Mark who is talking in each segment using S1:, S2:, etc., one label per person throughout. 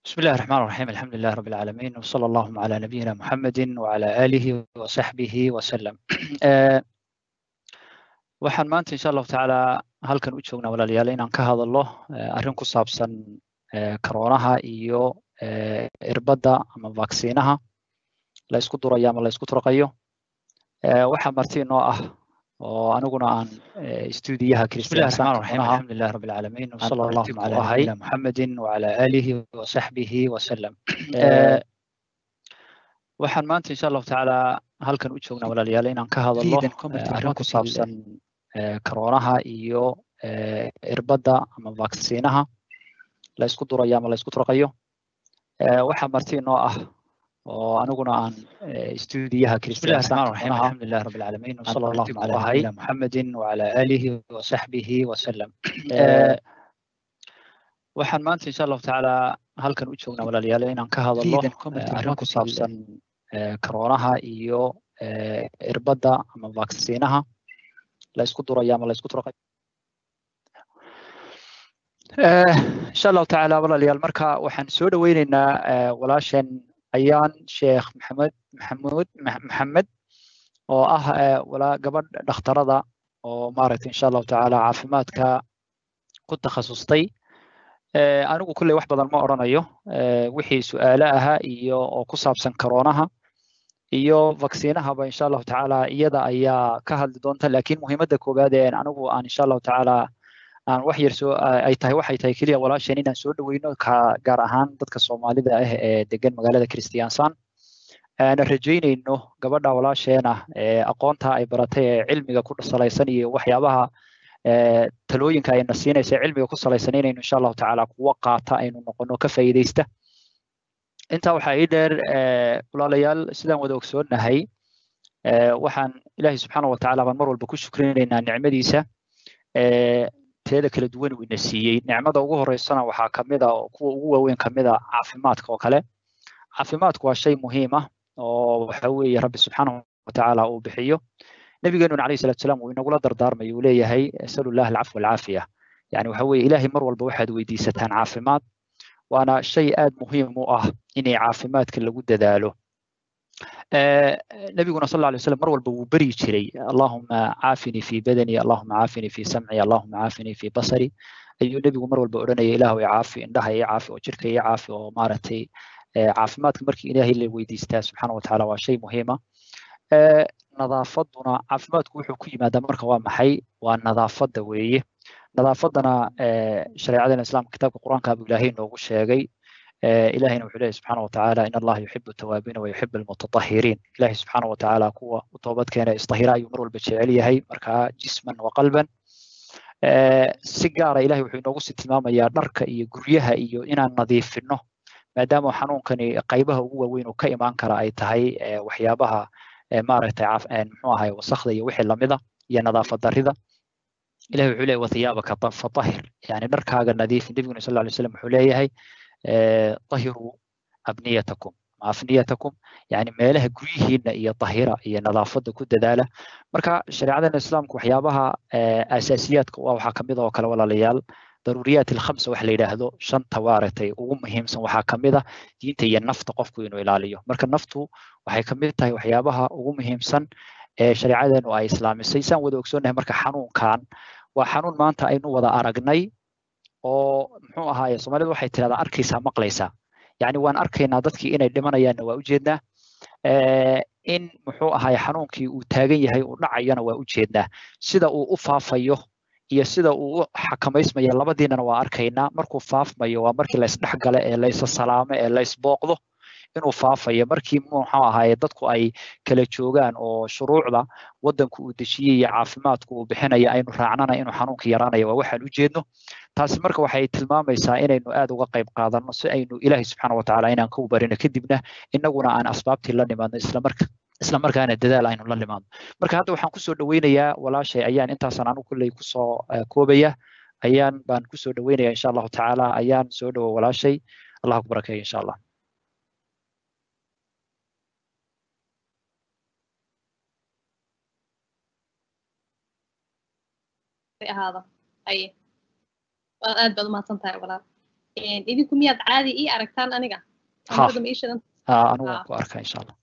S1: بسم الله الرحمن الرحيم الحمد لله رب العالمين وصلى اللهم على نبينا محمد وعلى آله وصحبه وسلم waxaan maanta insha allahu tacaala halkan u joognaa walaalayaal inaan ka hadalno arrin ku saabsan karoonaha iyo irbadda ama vaksiinaha la isku durayo ama la isku turqayo waxaa marti inoo ah oo aniguna aan stuudiyaha kristiyaansaxamdulilah rabi alcaalamiin wsala allahuma cala nabiyina muxamedin wacala aalihi wasaxbihi wasalam waxaan maanta insha allahu tacaala halkan u joognaa walaalayaal inaan ka hadalno arrin ku saabsan karoonaha iyo irbadda ama vaksiinaha la isku durayo ama la isku turqayo waxaa marti inoo ah oo aniguna aan stuudiyaha kristiyaansaxamdulilah rabi alcaalamiin wsala allahuma cala nabiyina muxamedin wacala aalihi wasaxbihi wasalam waxaan maanta insha allahu tacaala halkan u joognaa walaalayaal inaan ka hadalno arrin ku saabsan karoonaha iyo irbadda ama vaksiinaha la isku durayo ama la isku turqayo insha allahu tacaala walaalayaal marka waxaan soo dhaweyneynaa walaashan ayaan sheekh maxamed maxamuud maxamed oo ah walaa gabadh dhakhtarada oo maaragtay insha allahu tacaala caafimaadka ku takhasustay anigu kulley wax badan ma odhanayo wixii su-aalo ahaa iyo oo ku saabsan karoonaha iyo vaksiinahaba insha allahu tacaala iyada ayaa ka hadli doonta lakin muhiimadda koowaad ee anigu aan insha allahu tacaala aan wax yar soo ay tahay waxay tahay keliya walaasheen inaan soo dhaweyno ka gaar ahaan dadka soomaalida ah ee degan magaalada christiansan aan rajaynayno gabadha walaasheena ee aqoonta ay baratay ee cilmiga ku salaysan iyo waxyaabaha talooyinka ayna siinaysa cilmiga ku salaysan inaynu insha allahu tacaala kuwa qaata aynu noqono ka faa'iidaysta intaa waxaa ii dheer walaalayaal sidaan wada ogsoonahay waxaan ilaahay subxaana wa tacaala baan mar walba ku shukrinaynaa nicmadiisa teeda kala duwan uu ina siiyey nicmada ugu horeysana waxaa kamid a kuwa ugu waaweyn kamid a caafimaadka oo kale caafimaadku waa shay muhiim ah oo waxa weeye rabbi subxaanahu watacaala uu bixiyo nabigeenuna alayhi salatu salaam uu inagula dardaarmay uu leeyahay asalu llah alcafwa alcaafiya yani waxa weeye ilaahay mar walba waxaad weydiisataan caafimaad waana shay aad muhiim u ah inay caafimaadka lagu dadaalo nabiguna sal alay wasalam mar walba wuu beryi jiray allahuma caafini fi badani allahuma caafini fi samci allahuma caafini fi basari ayuu nebigu mar walba odhanaya ilaahu i caafi indhaha i caafi oo jirka i caafi oo maaragtay caafimaadka markii ilaahay la weydiistaa subxaana watacaala waa shay muhiima nadaafaduna caafimaadku wuxuu ku yimaadaa marka waa maxay waa nadaafadda weeye nadaafadana shareecadana islaamka kitaabka qur-aanka buu ilaahay noogu sheegay ilahayna wuxuu leeyahy subxaana watacaala in allaha yuxibu tawaabiina wa yuxibu almutatahiriin ilahay subxaana watacaala kuwa u toobadkeena istahira ayuu mar walba jecel yahay markaa jisman wa qalban si gaara ilahay wuxuu inoogu sii tilmaamayaa dharka iyo guryaha iyo inaan nadiifino maadaama xanuunkani qaybaha ugu waaweyn uu ka imaan kara ay tahay waxyaabaha maaragtay muxuu ahay wasakda iyo wixii lamida iyo nadaafad darida ilahi wuxuu leeyahy wathiyaabaka fatahir yani dharkaaga nadiif nebiguna sal lay slam wuxuu leeyahay طهروا أبنيتكم afniyatakum yani meelaha guryihiina iyo tahira iyo nadaafada ku dadaala marka shareecadana islaamka waxyaabaha asaasiyaadka waxaa kamid oo kale walaalayaal daruuriyaat alkhamsa wax la yidhaahdo shanta waaragtay ugu muhiimsan waxaa kamid a diinta iyo nafta qofku inuu ilaaliyo marka naftu waxay kamid tahay waxyaabaha ugu muhiimsan ee shareecadeenu ay islaamisay saan wada ogsoonahay marka xanuunkan waa xanuun maanta aynu wada aragnay oo muxuu ahaaye soomaalida waxay tirahdaa arkaysaa maqlaysaa yani waan arkaynaa dadkii inay dhimanayaanna waa ujeednaa in muxuu ahaaye xanuunkii uu taagan yahay uu dhacayana waa ujeednaa sida uu u faafayo iyo sida uu u xakamaysmaya labadiinana waa arkaynaa markuu faafmayo waa markii laysdhexgale ee laysa salaamo ee laysbooqdo inuu faafayo markii muxuu ahaaye dadku ay kala joogaan oo shuruucda waddanku uu dejiyey iyo caafimaadku uu bixinaya aynu raacnana inuu xanuunka yaraanayo waa waxaan ujeedno taasi marka waxay tilmaamaysaa inaynu aad uga qayb qaadano si aynu ilaahay subxaana watacaala inaan ka ubarino kadibna inaguna aan asbaabtii la nimaadno islamarka isla markaana dadaal aynu la nimaadno marka hadda waxaan kusoo dhaweynayaa walaashay ayaan intaasan anu kulley kusoo koobaya ayaan baan kusoo dhaweynaya insha allahu tacaala ayaan soo dhawo walaashay allah ku barakeeyo insha allah
S2: ahaada aye waad aad baad umahadsan tahay walaal idinku miyaad caadi ii aragtaan aniga
S1: anigu waan ku arkaa insha allah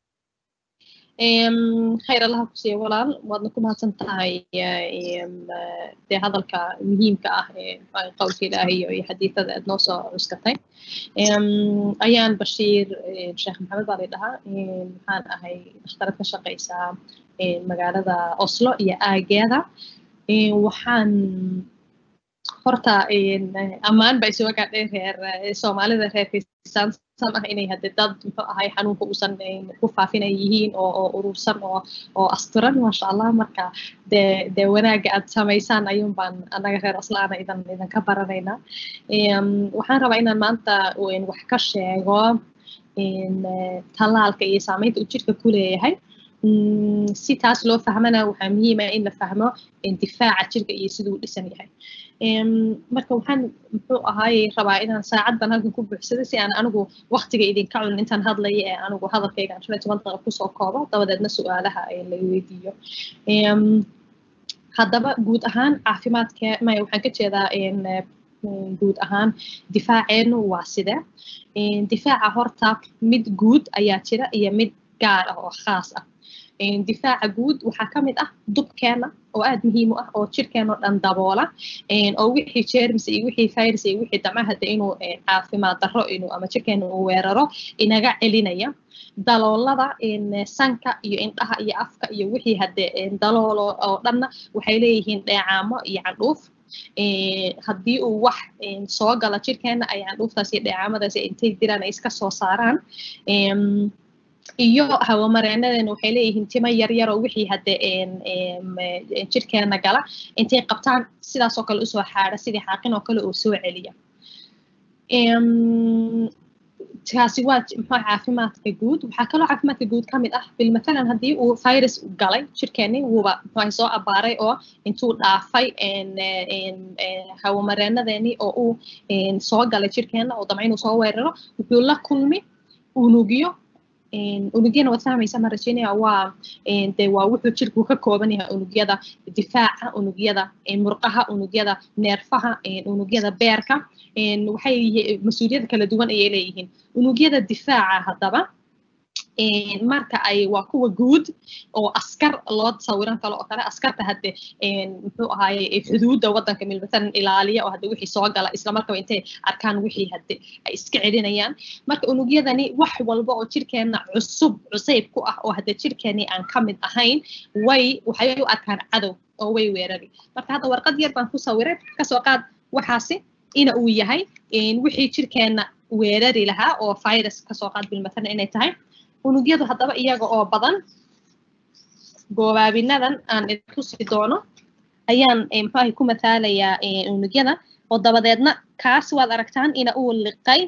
S2: khayr allaha ku siiya walaal waadna ku mahadsan tahay dee hadalka muhiimka ah ee qowlka ilaahay iyo xadiidada aad noo soo cuskatay ayaan bashiir sheekh maxamed baa lay dhahaa maxaan ahay dhakhtarad ka shaqaysaa magaalada oslo iyo aageeda waxaan horta ammaan ba isuga gaadhay reer soomaalida reer kristaansan ah inay hadde dad muxuu ahay xanuunka uusan ku faafinay yihiin oo oo urursan oo oo asturan maasha allah marka dee dee wanaagga aad samaysaan ayuun baan annaga reer aslaana idan idanka baranaynaa waxaan rabaa inaan maanta wax ka sheego tallaalka iyo saamaynta uu jirka ku leeyahay si taas loo fahmana waxaa muhiima in la fahmo difaaca jirka iyo siduu dhisan yahay marka waxaan muxuu ahaaye rabaa inaan saacad baan halkan ku buuxsada si aan anigu waktiga idinka cunin intaan hadlaya ee anigu hadalkayga aan shan iyo toban daqiiqa kusoo koobo dabadeedna su-aalaha la weydiiyo haddaba guud ahaan caafimaadka maya waxaan ka jeedaa guud ahaan difaaceenu waa side difaaca horta mid guud ayaa jira iyo mid gaar ah oo khaas ah difaaca guud waxaa ka mid ah dubkeena oo aad muhiim u ah oo jirkeenoo dhan daboola oo wixii jerms iyo wixii virus iyo wixii damcahada inuu caafimaad darro inuu ama jirkeena uu weeraro inaga celinaya daloolada sanka iyo indhaha iyo afka iyo wixii hadde daloolo oo dhanna waxay leeyihiin dheecaamo iyo candhuuf haddii uu wax soo gala jirkeena ay candhuuftaas iyo dheecaamadaas intay diraan ay iska soo saaraan iyo hawamareenadeena waxay leeyihiin timo yaryar oo wixii hadde jirkeena gala intay qabtaan sidaasoo kale usoo xaadha sidii xaaqin oo kale oo soo celiya kaasi waa muxuu caafimaadka guud waxaa kaloo caafimaadka guud ka mid ah bilmatalan haddii uu virus galay jirkeeni wuuba muxuu soo abaaray oo intuu dhaafay hawamareenadeeni oo uu soo galay jirkeena oo damca inuu soo weeraro wuxuu la kulmi unugyo unugyana waad fahmaysa ma rajaynaya waa de waa wuxuu jirku ka kooban yahay unugyada difaaca unugyada murqaha unugyada neerfaha unugyada beerka waxay mas-uuliyad kala duwan ayay leeyihiin unugyada difaaca haddaba marka ay waa kuwa guud oo askar loo sawiran kalo oo kale askarta hadde muxuu ahaaye xuduudda waddanka milmatalan ilaaliya oo hadde wixii soo gala islamarkaba intay arkaan wixii hadde ay iska celinayaan marka unugyadani wax walba oo jirkeenna cusub cusayb ku ah oo hadde jirkeeni aan ka mid ahayn way waxay u arkaan cadow oo way weerari marka hadda warqad yar baan ku sawiray kasoo qaad waxaasi ina uu yahay wixii jirkeenna weerari lahaa oo virus kasoo qaad bilmatalan inay tahay unugyadu haddaba iyaga oo badan goobaabinadan aan idintusi doono ayaan muxuahay ku mathaalayaa unugyada oo dabadeedna kaas waad aragtaan ina uu liqay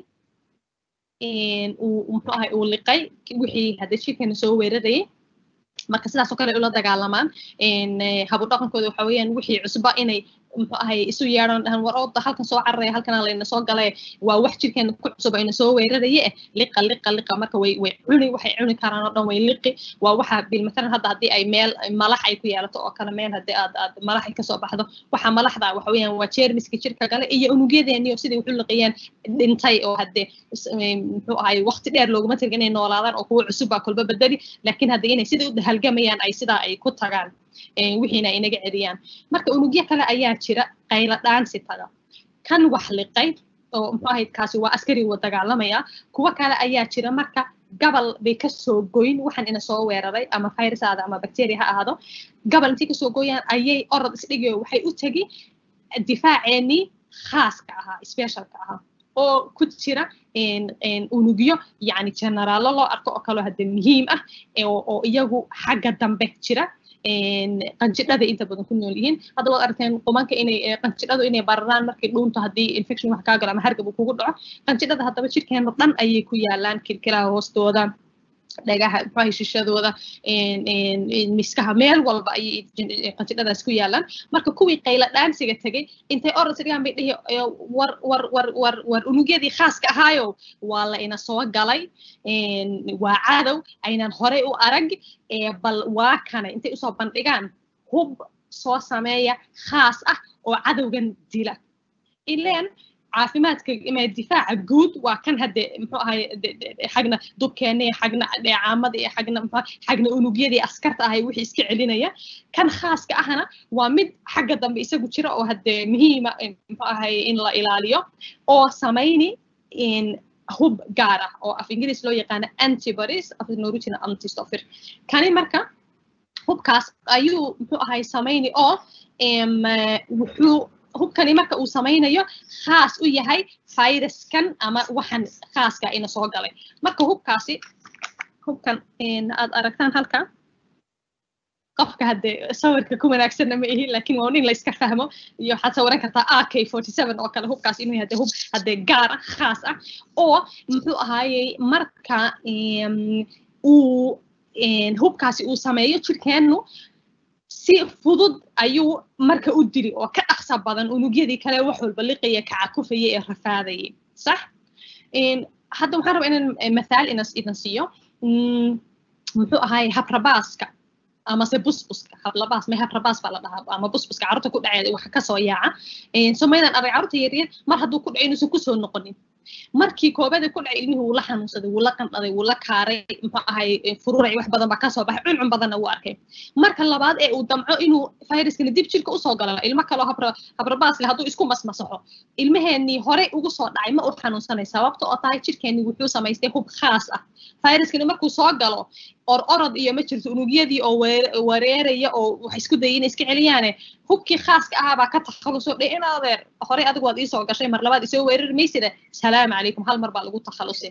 S2: uu muxuahay uu liqay wixii hadda jirkeena soo weerarayay marka sidaasoo kale ula dagaalamaan habu dhaqankooda waxa weeyaan wixii cusba inay muxuu ahay isu yeedhan dhahan war ooda halkan soo cararaya halkana layna soo galay waa wax jirkeena ku cusub ayna soo weeraraye eh liqa liqa liqa marka way way cuni waxay cuni karaan oo dhan way liqi waa waxa bil matalan hadda haddii ay meel malax ay ku yeelato oo kale meel haddii aad aad malax ay kasoo baxdo waxa malaxda waxa weeyaan waa jeermiska jirka gale iyo unugyadeeni oo sidai wuxu liqayaan dhintay oo hadde muxuu ahay waqti dheer looguma tirga inay noolaadaan oo kuwa cusub baa kolba bedeli laakiin hadda inay sidai u halgamayaan ay sidaa ay ku tagaan wixiina inaga celiyaan marka unugyo kale ayaa jira qayla dhaansi taga kan wax liqay oo muxuu ahayd kaasi waa askari wa dagaalamaya kuwo kale ayaa jira marka gabal bay kasoo goyn waxaan ina soo weeraray ama virus aada ama bacteria ha ahaado gabal intii kasoo gooyaan ayay orod isdhigayo waxay u tegi difaaceenii khaaska ahaa specialka ahaa oo ku jira unugyo yani generaallo loo arko oo kaloo hadde muhiim ah oo iyagu xagga dambe jira qanjidhada inta badan ku nool yihiin hadda waad aragteen qumanka inay qanjidhadu inay bararaan markii dhuunta haddii infection wax kaa galo ama hargab uu kugu dhaco qanjidhada haddaba jirkeena dhan ayay ku yaalaan kilkilaha hoostooda dhagaha maxaa shishadooda miskaha meel walba ayay qanjidhadaas ku yaalaan marka kuwii qayla dhaansiga tegay intay orod sigaan bay dhihi war war war war war unugyadii khaaska ahaayo waa la ina soo galay waa cadow aynan horey u arag bal waa kana intay usoo bandhigaan hub soo sameeya khaas ah oo cadowgan dila ileen caafimaadka difaaca guud waa kan hadde muxuu ahay xagna dubkeena xagna dheecaamada iyo xagna xagna unugyadii askarta ahay wixii iska celinaya kan khaaska ahna waa mid xagga dambe isagu jira oo hadde muhiima muxuu ahay in la ilaaliyo oo samayni hub gaar ah oo af ingiriis loo yaqaano antibodies af norwegian antistoffer kani marka hubkaas ayuu muxuu ahay samayni oo wuxuu hubkani marka uu samaynayo khaas u yahay viruskan ama waxan khaaska ina soo galay marka hubkaasi hubkan aad aragtaan halka qofka hadde sawirka ku wanaagsanna ma ihin lakin waa in layska fahmo iyo waxaad sawiran kartaa ak forty seven oo kale hubkaas inuu yahay hub hadde gaar ah khaas ah oo muxuu ahaayey marka uu hubkaasi uu sameeyo jirkeennu si fudud ayuu marka u dili oo ka dhaqsa badan unugyadii kale wax walba liqaya kacakufaya ee rafaadayay sax hadda waxaan rabaa inaan mathaal idan siiyo muxuu ahaay habrabaaska amase busbuska hablabaas may habrabaas baa la dhahaa ama busbuska carruurta ku dhacay waxa kasoo yaaca somaydan arag carruurta yaryar mar hadduu ku dhaco inuusan kusoo noqonin markii koobada ku dhacay ilmihii wuu la xanuunsaday wuu la qandhaday wuu la kaaray muxuu ahay fururay wax badan baa kasoo baxay cuncun badanna wuu arkay marka labaad ee uu damco inuu viruskana dib jirka usoo galo ilmo kaloo habra habrabaas leh hadduu isku masmasaxo ilmaheenii horey ugu soo dhacay ma u xanuunsanay sababta oo tahay jirkeenii wuxuu samaystay hub khaas ah viruskani markuu soo galo or orod iyo ma jirto unugyadii oo wareeraya oo wax isku dayay inay iska celiyaane hubkii khaaska ahaa baa ka takhaluso dhe in adeer horey adigu waad iisoo gashay mar labaad isoo weerari maysida salaamu calaykum hal mar baa lagu takhalusay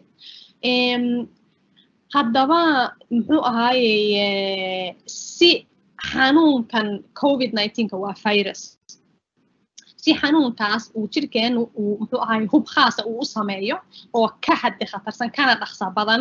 S2: haddaba muxuu ahaayey si xanuunkan covid nineteenka waa virus si xanuunkaas uu jirkeenu uu muxuu ahaay hub khaasa uu u sameeyo oo ka hadde khatarsan kana dhaqsa badan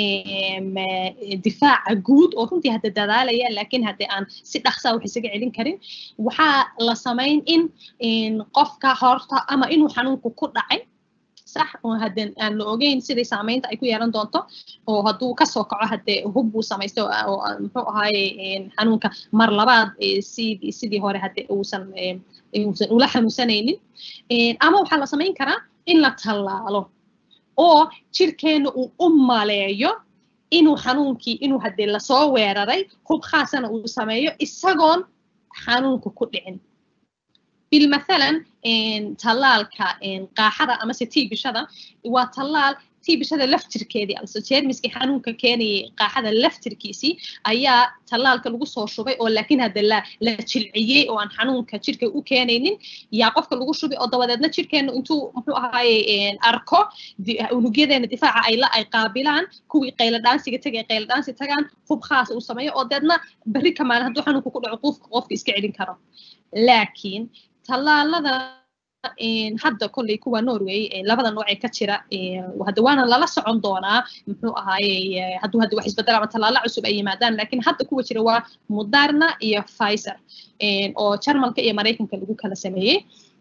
S2: difaaca guud oo runtii hadda dadaalaya laakiin hadde aan si dhaqsaa wax isaga celin karin waxaa la samayn in qofka horta ama inuu xanuunku ku dhacay sax oo hadde aan la ogeyn siday saamaynta ay ku yeelan doonto oo hadduu kasoo kaco hadde hub buu samaystay oo muxuu ahaaye xanuunka mar labaad sidii sidii hore hadde uusan uusan ula xanuunsanaynin ama waxaa la samayn karaa in la tallaalo oo jirkeenna uu u maleeyo inuu xanuunkii inuu hadde lasoo weeraray hub khaasana uu sameeyo isagoon xanuunka ku dhicin bilmathalan tallaalka qaaxada amase tiibishada waa tallaal tiibishada laftirkeedii also jeermiskii xanuunka keenayay qaaxada laftirkiisii ayaa tallaalka lagu soo shubay oo laakiin hadda la la jilciyey oo aan xanuunka jirka u keenaynin yaa qofka lagu shubay oo dabadeedna jirkeenu intuu muxuu ahaaye arko unugyadeena difaaca ay la ay qaabilaan kuwii qayla dhaansiga tegay qayla dhaansi tagaan hub khaas uu sameeyo oo deedna berri kamaan hadduu xanuunka ku dhaco qofka qofka iska celin karo laakiin tallaalada hadda kolley kuwa norway labada nooc ee ka jira hadda waana lala socon doonaa muxuu ahaaye hadduu hadda wax isbedel ama tallaalo cusub ay yimaadaan laakiin hadda kuwa jira waa moderna iyo pfizer oo jarmalka iyo maraykanka lagu kala sameeyey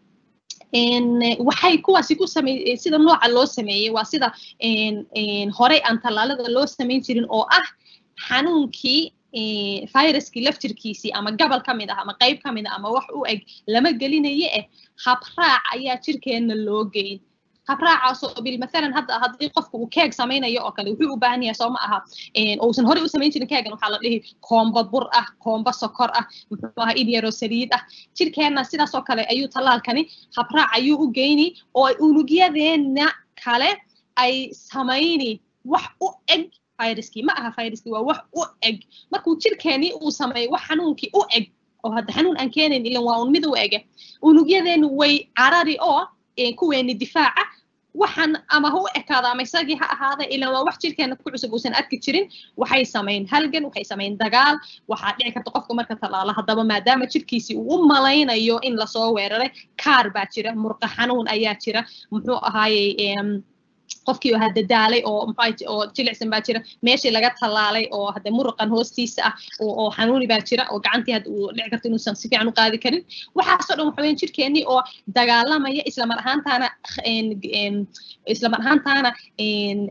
S2: waxay kuwaasi ku samey sida nooca loo sameeyey waa sida horey aan tallaalada loo samayn jirin oo ah xanuunkii viruskii laftirkiisii ama gabal ka mid ah ama qayb ka mid ah ama wax u eg lama gelinaye eh habraac ayaa jirkeenna loo geyn habraacaasoo bilmathalan hadda haddii qofka uu keeg samaynayo oo kale wuxuu u baahan yahay soo ma aha uusan horey u samayn jirin keegan waxaa la dhihi koomba bur ah koomba sokor ah muxuu ahaa idyaro saliid ah jirkeenna sidaas oo kale ayuu tallaalkani habraac ayuu u geyni oo unugyadeena kale ay samayni wax u eg viruskii ma aha viruskii waa wax u eg markuu jirkeeni uu sameeyo wax xanuunkii u eg oo hadda xanuun aan keenayn ilan waa un mid u ege unugyadeenu way carari oo kuweeni difaaca waxaan ama ha u ekaada ama isagii ha ahaada ilan waa wax jirkeena ku cusub uusan arki jirin waxay samayn halgan waxay samayn dagaal waxaa dhici karta qofka marka tallaalo haddaba maadaama jirkiisii uu u malaynayo in lasoo weeraray kaar baa jira murqa xanuun ayaa jira muxuu ahaaye qofkii oo hadda daalay oo oo jilicsan baa jira meeshii laga tallaalay oo hadda muruqan hoostiisa ah oo xanuuni baa jira oo gacantii hadda uu dhici karto inuusan si fiican u qaadi karin waxaasoo dhan waxa weeyaan jirkeennii oo dagaalamaya islamar ahaantaana islamar ahaantaana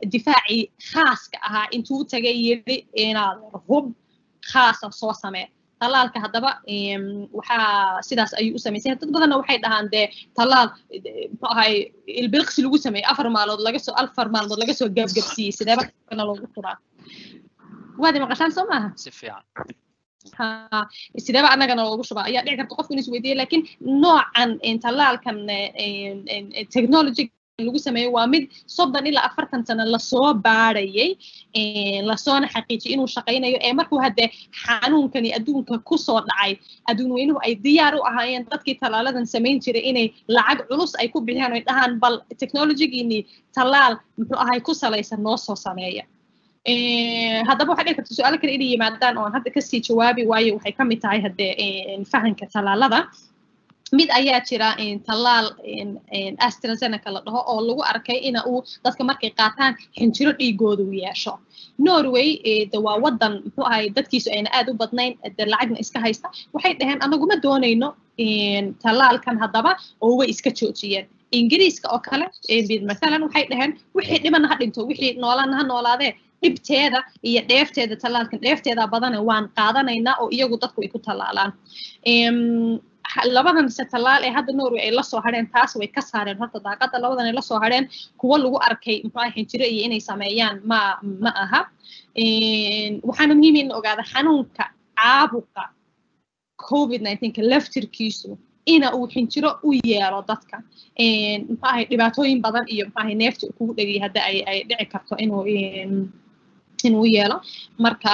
S2: difaacii khaaska ahaa intuu tagay yidhi inaad hub khaasa soo samee talaalka haddaba waxaa sidaas ayuu u samaysay dad badanna waxay dhahaan dee talaal muxuu ahay ilbilqsi lagu sameeyey afar maalood laga soo afar maalmood laga soo gabgabsiiyey sideeba kana loogu turaa waadi maqashaan soo maaha
S1: si fiican
S2: sideeba annagana loogu shubaa ayaa dhici karta qofku inuu isweydiiye laakiin noocan talaalkan technology lagu sameeyo waa mid soddon ilaa afartan sano lasoo baadhayay lasoona xaqiijiyay inuu shaqaynayo ee markuu haddee xanuunkani adduunka kusoo dhacay adduun weynuhu ay diyaar u ahaayeen dadkii tallaaladan samayn jiray inay lacag culus ay ku bixiyaan oy dhahaan bal technologigiinii tallaal muxuu ahay ku salaysan noo soo sameeya haddaba waxaa dhici karta su-aalo kale inay yimaadaan oon hadda kasii jawaabi waayo waxay ka mid tahay haddee fahanka tallaalada mid ayaa jira tallaal astrazeneca la dhaho oo lagu arkay ina uu dadka markay qaataan xinjiro dhiigooda u yeesho norway de waa wadan muxuu ahay dadkiisu ayna aad u badnayn de lacagna iska haysta waxay dhaheen anaguma doonayno tallaalkan haddaba oo way iska joojiyeen ingiriiska oo kale mathalan waxay dhaheen wixii dhibana ha dhinto wixii noolana ha noolaadee dhibteeda iyo dheefteeda tallaalkan dheefteeda badane waan qaadanaynaa oo iyagu dadku ay ku tallaalaan labadan se tallaal ee hadda norway ay lasoo hadheen taas way ka saareen horta daaqada labadan ay lasoo hadheen kuwo lagu arkay muxuu xinjiro iyo inay sameeyaan ma ma aha waxaana muhiim in ogaada xanuunka caabuqa covid nineteenka laftirkiisu ina uu xinjiro u yeelo dadka muxuu ahay dhibaatooyin badan iyo muxuu ahay neefta kugu dhegay hadda ay ay dhici karto inuu inuu yeelo marka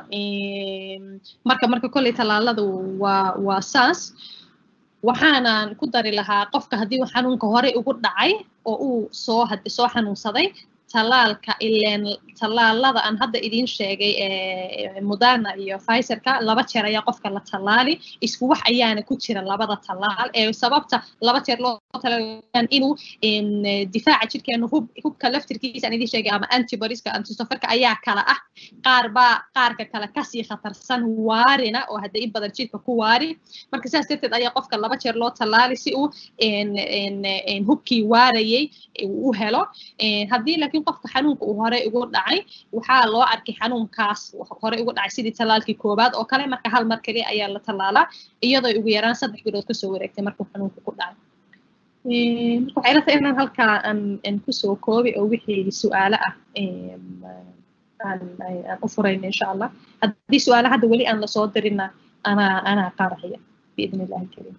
S2: marka marka kolley tallaaladu waa waa saas waxaanan ku dari lahaa qofka haddii uu xanuunka horey ugu dhacay oo uu soo hadi soo xanuunsaday tallaalka ileen tallaalada aan hadda idiin sheegay moderna iyo pfizerka laba jeer ayaa qofka la tallaali isku wax ayaana ku jira labada tallaal ee sababta laba jeer loo talaalan inuu difaaca jirkeena hub hubka laftirkiisa aan idiin sheegay ama antibodieska antistoferka ayaa kala ah qaar baa qaarka kale kasii khatarsan waarina oo hadda in badan jirka ku waari marka sidaas darteed ayaa qofka laba jeer loo tallaali si uu hubkii waarayay u helo haddii laakiin qofka xanuunka uu horey ugu dhacay waxaa loo arkay xanuunkaas horey ugu dhacay sidii tallaalkii koowaad oo kale marka hal mar kaliya ayaa la tallaalaa iyadoo ugu yaraan saddex bilood kasoo wareegtay markuu xanuunka ku dhacay marka waxay ilatahay inaan halkaa aan kusoo koobi oo wixii su-aalo ah aan u furayno insha allah haddii su-aalo hadda weli aan lasoo dirina anaa anaa qaadaya biidn illahi kariim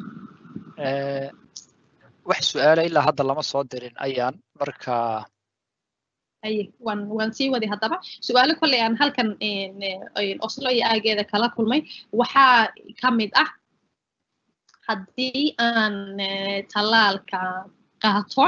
S1: wax su-aala ilaa hadda lama soo dirin ayaan marka
S2: aye waan waan sii wadi haddaba su-aalo kolley aan halkan oslo iyo aageeda kala kulmay waxaa ka mid ah haddii aan tallaalka qaato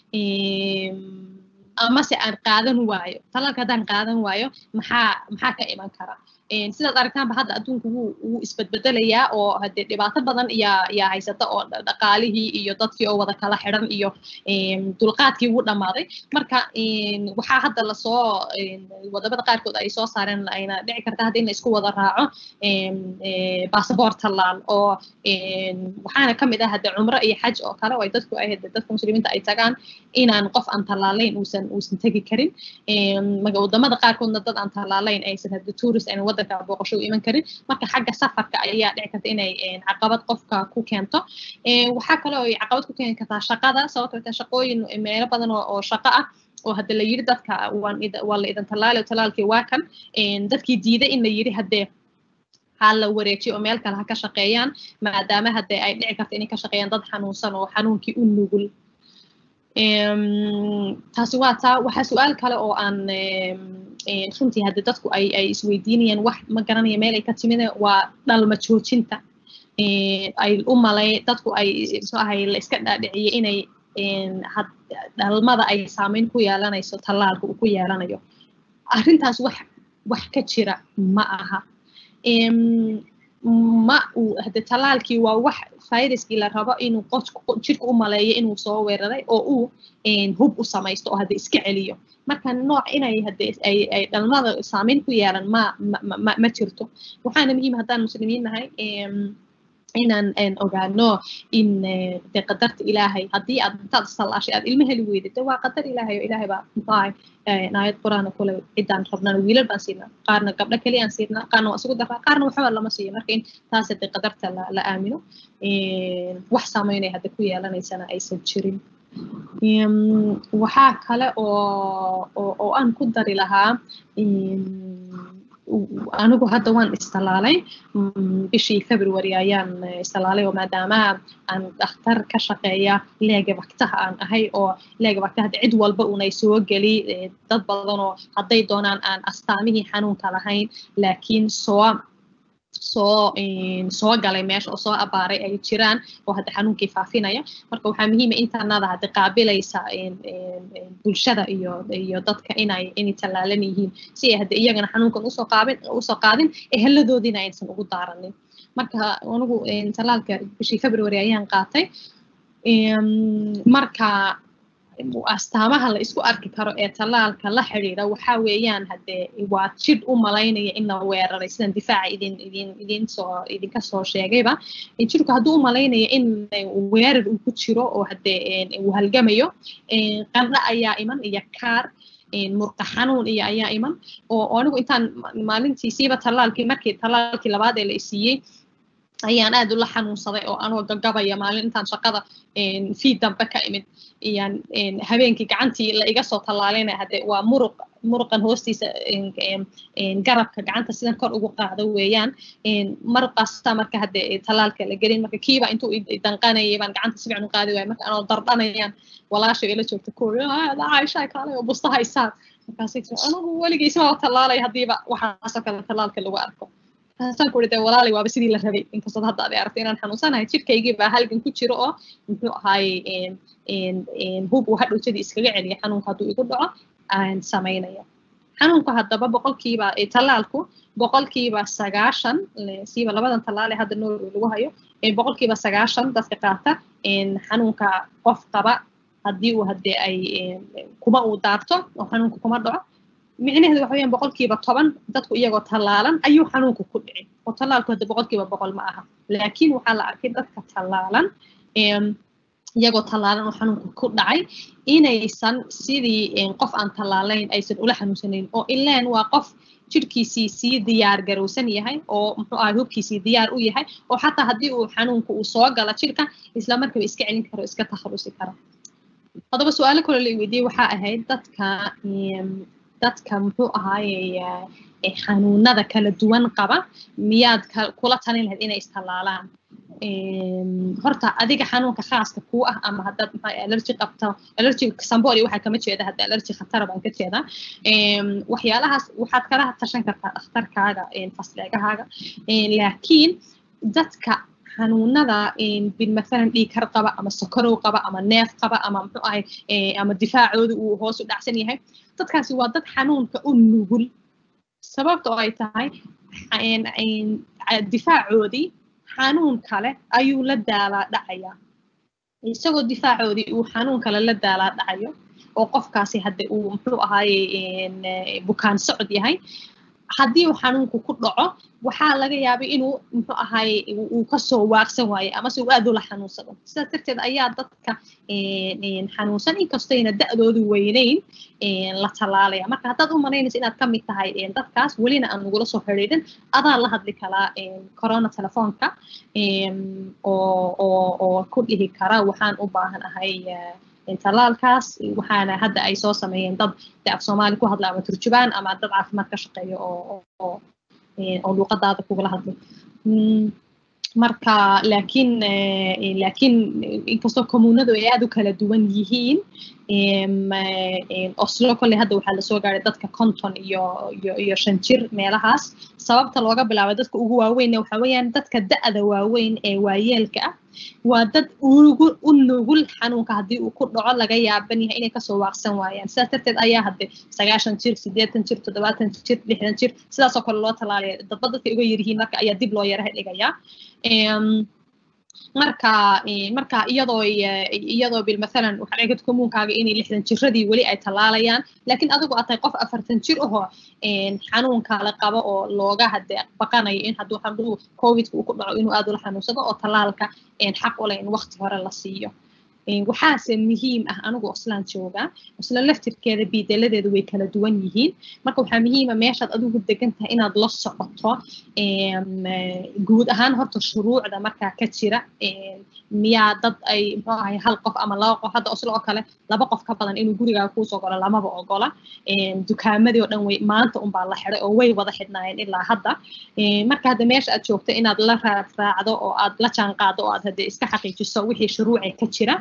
S2: amase aan qaadan waayo tallaalka haddaan qaadan waayo maxaa maxaa ka iman kara sidaad aragtaanba hadda adduunku wuu wuu isbedbedelayaa oo hadee dhibaato badan yaa yaa haysata oo dhaqaalihii iyo dadkii oo wada kala xidhan iyo dulqaadkii wuu dhammaaday marka waxaa hadda lasoo wadamada qaarkood ay soo saareen ayna dhici karta hadda in la isku wada raaco basaboort tallaal oo waxaana ka mid ah hadde cumro iyo xaj oo kale oo dadku ay dadka muslimiinta ay tagaan inaan qof aan tallaalayn uusan uusan tegi karin wadamada qaarkoodna dad aan tallaalayn aysan hadde tourist ayna wadanka booqasho u iman karin marka xagga safarka ayaa dhici karta inay caqabad qofka ku keento waxaa kale oo ay caqabad ku keeni kartaa shaqada sababtoo ta shaqooyin meelo badan oo shaqo ah oo hadda la yiri dadka waan waa la idan tallaali oo tallaalkii waa kan dadkii diiday in la yiri haddee ha la wareejiyo oo meel kale ha ka shaqeeyaan maadaama haddee ay dhici karta inay ka shaqeeyaan dad xanuunsan oo xanuunkii u nugul taasi waa taa waxaa su-aal kale oo aan runtii hadde dadku ay ay isweydiinayaan wax ma garanaya meel ay ka timid waa dhalma joojinta ay u malay dadku ay muxuu ahay la iska dhaadhiciyay inay dhalmada ay saameyn ku yeelanayso tallaalka uu ku yeelanayo arrintaas wax wax ka jira ma aha ma uu hade tallaalkii waa wax viruskii la rabo inuu qof jirka u maleeyo inuu soo weeraray oo uu hub u samaysto oo hadde iska celiyo marka nooc inay hade ay ay dhalmada saameyn ku yeelan ma ma ma ma jirto waxaana muhiim haddaan muslimiin nahay inaan ogaano in de qadarta ilaahay haddii aad intaad sallaashay aad ilmo heli weydid de waa qadar ilaahay oo ilaahay baa muxuahay aayad qur-aana kule ciddaan rabnaan wiilal baan siinaa qaarna gabdho keliyaan siinaa qaarna waa isugu daraa qaarna waxba lama siiyo marka in taas de qadarta la aamino wax saameynaya hadda ku yeelanaysana aysan jirin waxaa kale oo oo aan ku dari lahaa anigu hadda waan istalaalay bishii february ayaan istalaalay oo maadaama aan dhakhtar ka shaqeeya leega waktaha aan ahay oo leega waktaha cid walba unay soo geli dad badan oo hadday doonaan aan astaamihii xanuunka lahayn laakiin soo soo soo galay meesha oo soo abaaray ay jiraan oo hadda xanuunkii faafinaya marka waxaa muhiima intaanada hadda qaabilaysa bulshada iyo iyo dadka inay inay tallaalan yihiin si ay hadda iyagana xanuunkan usoo qaabin usoo qaadin eheladoodiina aysan ugu daaranin marka anigu tallaalka bishii february ayaan qaatay marka astaamaha la isku arki karo ee tallaalka la xidhiidha waxaa weeyaan haddee waa jidh u malaynaya in la weeraray sidan difaaca idin idin idin soo idinka soo sheegayba jidhku hadduu u malaynaya in weerar uu ku jiro oo haddee uu halgamayo qandho ayaa iman iyo kaar murqa xanuun iyo ayaa iman oo anigu intaan maalintii siiba tallaalkii markii tallaalkii labaad ee la isiiyey ayaan aad ula xanuunsaday oo anoo gagabaya maalin intaan shaqada fii dambe ka imid iyaan habeenkii gacantii la iga soo tallaalayna hadde waa muruq muruqan hoostiisa garabka gacanta sidan kor ugu qaado weeyaan marqasta marka hadde tallaalka la gelin marka kiiba intuu danqanayay baan gacanta si fiican u qaadi waaya marka anoo dardhanayaan walaasha ila joogta koobi caaishaa kaalay oo busta haysaad markaasay tiri anigu weligiisma tallaalay haddiiba waxaasoo kale tallaalka lagu arko taasaan ku de walaalay waaba sidii la rabay inkastood hadda aday aragtay inaan xanuunsanahay jidhkaygii baa halgan ku jiro oo muxuu ahaayey hub uu hadhowjadii iskaga celiya xanuunka hadduu igu dhaco aan samaynaya xanuunku haddaba boqolkiiba tallaalku boqolkiiba sagaashan siiba labadan tallaale hadda norway lagu hayo boqolkiiba sagaashan dadka qaata xanuunka qof qaba haddii uu haddee ay kuma uu daarto oo xanuunka kuma dhaco micnaheedu waxa weeyaan boqolkiiba toban dadku iyagoo tallaalan ayuu xanuunku ku dhici oo tallaalku hadda boqolkiiba boqol ma aha laakiin waxaa la arkay dadka tallaalan iyagoo tallaalan oo xanuunku ku dhacay inaysan sidii qof aan tallaalayn aysan ula xanuunsanayn oo ileen waa qof jidhkiisii sii diyaar garowsan yahay oo muxuu ahay hubkiisii diyaar u yahay oo xataa haddii uu xanuunku uu soo gala jidhka isla markaba iska celin karo iska takhalusi karo haddaba su-aalo kaloo la weydiiyey waxaa ahayd dadka dadka muxuu ahaaye xanuunada kala duwan qaba miyaad kula talin lahayd inay istallaalaan horta adiga xanuunka khaaska kuu ah ama haddaad maxaa allergy qabto allergy sambori waxaa kama jeeda hadda allergy khatara baan ka jeedaa waxyaalahaas waxaad kala tashan kartaa dhakhtarkaaga fasleegahaaga laakiin dadka xanuunada bilmathalan dhiikar qaba ama sokorow qaba ama neef qaba ama muxuu ahay ama difaacooda uu hoos u dhacsan yahay dadkaasi waa dad xanuunka u nugul sababta oo ay tahay difaacoodii xanuun kale ayuu la daalaa dhacayaa isagoo difaacoodii uu xanuun kale la daalaa dhacayo oo qofkaasi hadde uu muxuu ahaaye bukaan socod yahay haddii uu xanuunku ku dhaco waxaa laga yaabay inuu muxuu ahaaye uu kasoo waaqsan waayo amase uu aad ula xanuunsado sidaas darteed ayaa dadka xanuunsan inkastayna da'doodu weynayn la tallaalaya marka haddaad u malaynaysa inaad ka mid tahay dadkaas welina aan nagula soo xidhiidhin adaa la hadli karaa corona telefoonka oo oo oo ku dhihi kara waxaan u baahan ahay tallaalkaas waxaana hadda ay soo sameeyeen dad de af soomaali ku hadla ama turjubaan ama dad caafimaad ka shaqeeya oo oo oo luuqadaada kugula hadlay marka laakiin laakiin inkastoo commuunadu ay aad u kala duwan yihiin oslo kolley hadda waxaa lasoo gaaray dadka konton iyo iyo iyo shan jir meelahaas sababta looga bilaabay dadka ugu waaweynna waxa weeyaan dadka da'da waaweyn ee waayeelka ah waa dad ugu u nugul xanuunka haddii uu ku dhaco laga yaaban yahay inay kasoo waaqsan waayaan sidaas darteed ayaa hadde sagaashan jir siddeetan jir toddobaatan jir lixdan jir sidaasoo kale loo tallaalaya dadba dadka uga yaryihiin marka ayaa dib loo yaraha dhigayaa marka marka iyadoo iyadoo bil mathalan waxaa dhici karta commuunkaaga inay lixdan jiradii weli ay tallaalayaan laakiin adigu aad tahay qof afartan jir ahoo xanuunka la qabo oo looga hade baqanayo in hadduu hadduu covidka uu ku dhaco inuu aad ula xanuunsado oo tallaalka xaq u leh in waqti hore la siiyo waxaase muhiim ah anigu oslaan joogaa osla laftirkeeda biidaladeedu way kala duwan yihiin marka waxaa muhiima meeshaad adigu degan tahay inaad la socoto guud ahaan horta shuruucda markaa ka jira miyaa dad ay muxuu ahay hal qof ama laba qof hadda oslo oo kale laba qof ka badan inuu gurigaaga kuusoo galo lamaba ogola dukaamadii oo dhan way maanta unbaa la xiday oo way wada xidhnaayeen ilaa hadda marka hadda meesha aad joogto inaad la raacdo oo aad la jaan qaado oo aad hadde iska xaqiijiso wixii shuruucay ka jira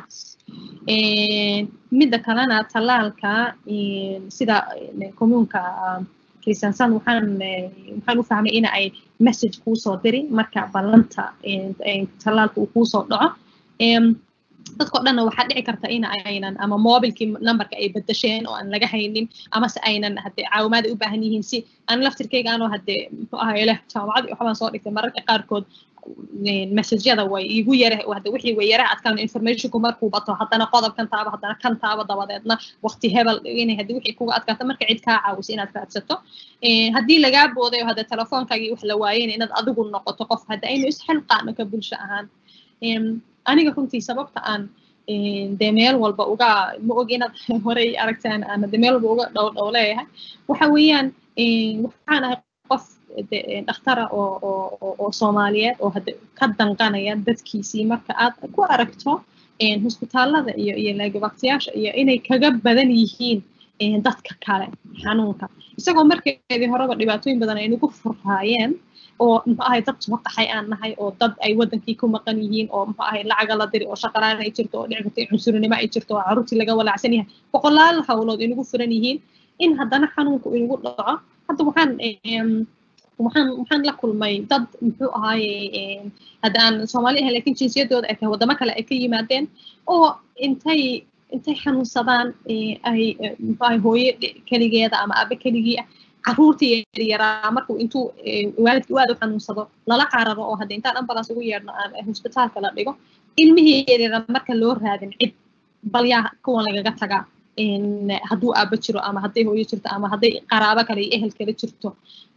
S2: midda kalena tallaalka sida commuunka kristiansan waxaan waxaan u fahmay in ay message kuusoo diri marka ballanta tallaalka uu kuusoo dhaco dadko dhanna waxaa dhici karta in aynan ama mobilkii numberka ay bedesheen oo aan laga haynin amase aynan hade caawimaad u baahan yihiin si aan laftirkayga anoo hade muxuu ahay leh jaamacadii waxbaan soo dhigtay mararka qaarkood messageyada way igu yara hada wixii way yara adkaan informationku markuu bato haddana qodobkan taaba haddana kan taaba dabadeedna waqti hebel inay hadi wixii kuga adkaato marka cid kaa caawiso inaad raadsato haddii lagaa booday oo hada telefoonkaagii wax la waayeen inaad adigu noqoto qof hadda aynu isxilqaano ka bulsho ahaan aniga runtii sababta aan dee meel walba uga ma og inaad horey aragtaan aan de meel walba uga dhow dhow leeyahay waxa weeyaan waxaan ahay qof dhakhtara oo oo oo soomaaliyeed oo hadda ka danqanaya dadkiisii marka aad ku aragto hosbitaallada iyo iyo laagabaktiyaasha iyo inay kaga badan yihiin dadka kale xanuunka isagoo markeedii horeba dhibaatooyin badan ay nagu furraayeen oo muxuu ahay dad soo qaxay aan nahay oo dad ay wadankii ku maqan yihiin oo muxuu ahay lacaga la diri oo shaqalaan ay jirto oo dhici karto cunsurinimo ay jirto oo carruurtii laga walaacsan yahay boqolaal hawlood inagu furan yihiin in haddana xanuunku inagu dhaco hadda waxaan waxaan waxaan la kulmay dad muxuu ahaaye hadda aan soomaali ahay laakiin jinsiyadooda ay tahay waddamo kale ay ka yimaadeen oo intay intay xanuunsadaan ay muxuu ahay hooye keligeeda ama aabe keligii ah carruurtii yaraa markuu intuu waalidkii aad u xanuunsado lala cararo oo hadda intaan ambulance ugu yeedhno aan hosbitaalka la dhigo ilmihii yaryara marka loo raadin cid bal yaa kuwan lagaga tagaa hadduu aaba jiro ama hadday hooyo jirto ama hadday qaraabo kale iyo ehel kale jirto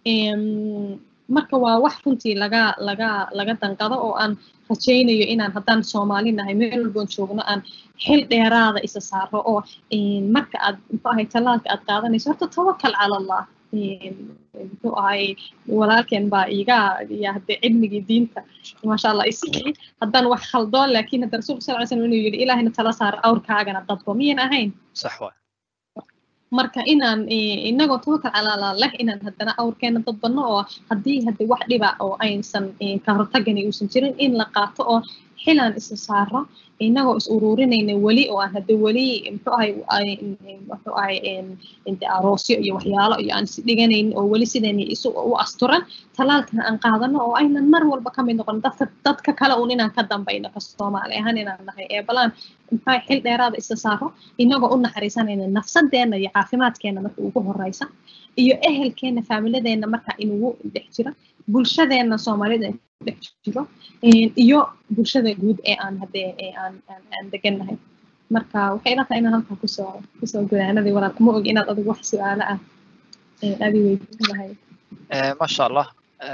S2: marka waa wax runtii laga laga laga danqado oo aan rajaynayo inaan haddaan soomaali nahay meel walboon joogno aan xil dheeraada isa saaro oo marka aad muxuu ahay tallaalka aad qaadanayso horta tawakal cala allah muxuu ahay walaalkeen baa iga ya hadde cilmigii diinta maasha allah isigii haddaan wax khaldoon laakiin hadda rasuulka sal ly slam inuu yidhi ilaahina tala saaro awrkaagana dadbo miyan ahayn
S1: sax waay
S2: marka inaan inagoo tawakal calaalaa leh inaan haddana awrkeena dadbanno oo haddii hadde wax dhiba oo aysan ka hortagani uusan jirin in la qaato oo xilaan isa saaro inagoo is ururinayna weli oo aan hadde weli muxuu ahay muxuu ahay aroosyo iyo waxyaalo iyo aan is dhiganayn oo weli sidani isu u asturan talaalkana aan qaadano oo aynan mar walba ka mid noqon dadka dadka kale uun inaan ka dambayno ka soomaali ahaan inaan nahay ee balaan muxuu xil dheeraada isa saaro inagoo u naxariisanayna nafsadeenna iyo caafimaadkeena marka ugu horeysa iyo ehelkeena faamiladeenna marka inugu dhex jira bulshadeena soomaalida dhex jiro iyo bulshada guud ee aan haddee ee aan aan aan degannahay marka waxay ila tahay inaan halkaa kusoo kusoo godaanadii walaal ma og inaad adigu wax su-aalo ah adi weydiin lahayd
S1: masha allah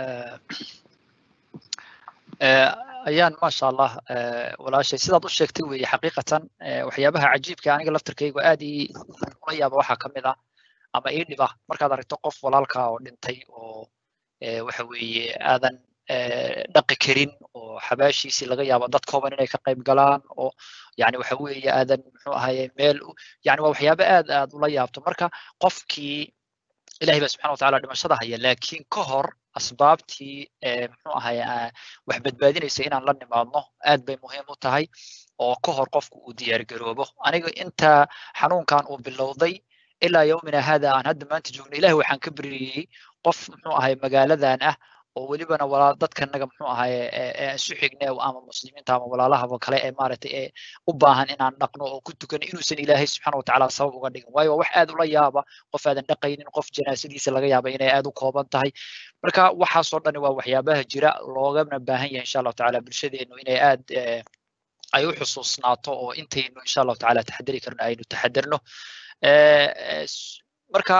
S1: ayaan masha allah walaashay sidaad u sheegtay weeye xaqiiqatan waxyaabaha cajiibka aniga laftirkaygu aad ii ula yaaba waxaa ka mid ah ama ii dhiba markaad aragto qof walaalka oo dhintay oo waxa weeye aadan dhaqi karin oo xabaashiisii laga yaabo dad kooban inay ka qayb galaan oo yani waxa weeye aadan muxuu ahaye meel yani waa waxyaabo aad aad ula yaabto marka qofkii ilahay ba subxana wataala dhimashada haya laakiin ka hor asbaabtii muxuu ahaye wax badbaadinaysa inaan la nimaadno aad bay muhiim u tahay oo ka hor qofku uu diyaargaroobo aniga inta xanuunkan uu bilowday ilaa yowmina hada aan hadda maanta joogno ilahi waxaan ka beriyey qof muxuu ahay magaaladan ah oo welibana walaa dadkanaga muxuu ahaye isu xigne ama muslimiinta ama walaalahaba kale ee maaragtay ee u baahan inaan dhaqno oo ku tukano inuusan ilaahay subxaana watacaala sabab uga dhigin waayo waa wax aad ula yaaba qof aadan dhaqaynin qof janaasadiisa laga yaaba inay aad u kooban tahay marka waxaasoo dhani waa waxyaabaha jira loogana baahan yahay insha allahu tacaala bulshadeenu inay aad ay u xusuusnaato oo intaynu insha allahu tacaala taxadari karno aynu taxadarno marka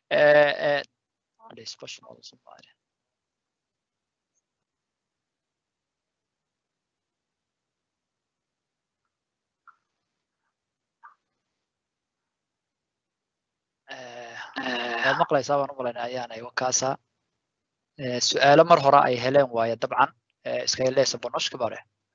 S1: waad maqlaysaa baan u malaynaa ayaanay wakaasa su'aalo mar hore ay heleen waaye dabcan ska läsa på norska bara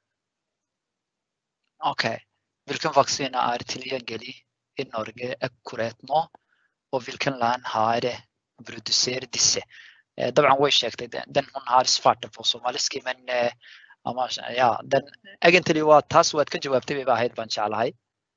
S1: okej vilken vaccin är tillgänglig i Norge akkurat nu och vilken land har producerat disse dabcan way sheegtay den hon har svarta på somaliski men ama ja den egentlig waa taas waad ka jawaabtay bay ahayd baan jeclahay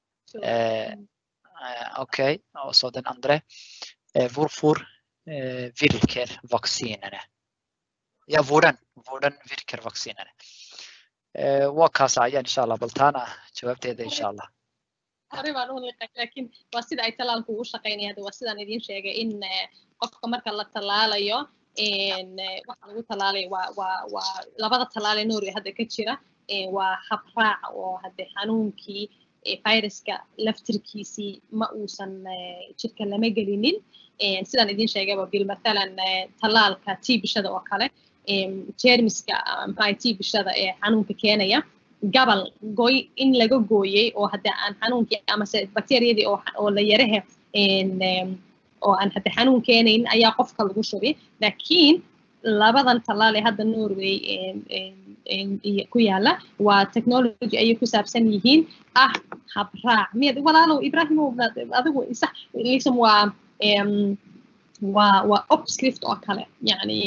S1: okej och så den andra varför virker vaccinerna ja hvordan hvordan virker vaccinerna waa kaas ayaan insha allah bal taana jawaabteeda insha allah
S2: hore baan u liqay laakiin waa sida ay talaalku ugu shaqaynaya hadda waa sidaan idiin sheegay in qofka marka la talaalayo waxa lagu talaalayo waa waa waa labada talaale noori hadda ka jira waa habraac oo hadde xanuunkii viruska laftirkiisii ma uusan jirka lama gelinin sidaan idiin sheegayba bil mathalan talaalka tiibishada oo kale jermiska maxaa tiibishada ee xanuunka keenaya gabal goy in laga gooyey oo hadda aan xanuunkii amase bakteriyadii oo la yarahe oo aan hadda xanuun keenayn ayaa qofka lagu shubay laakiin labadan talaal ee hadda norway ku yaala waa technology ayay ku saabsan yihiin ah habraac miyad walaalow ibrahimow adigu sax lisam waa waa waa obscript oo kale yani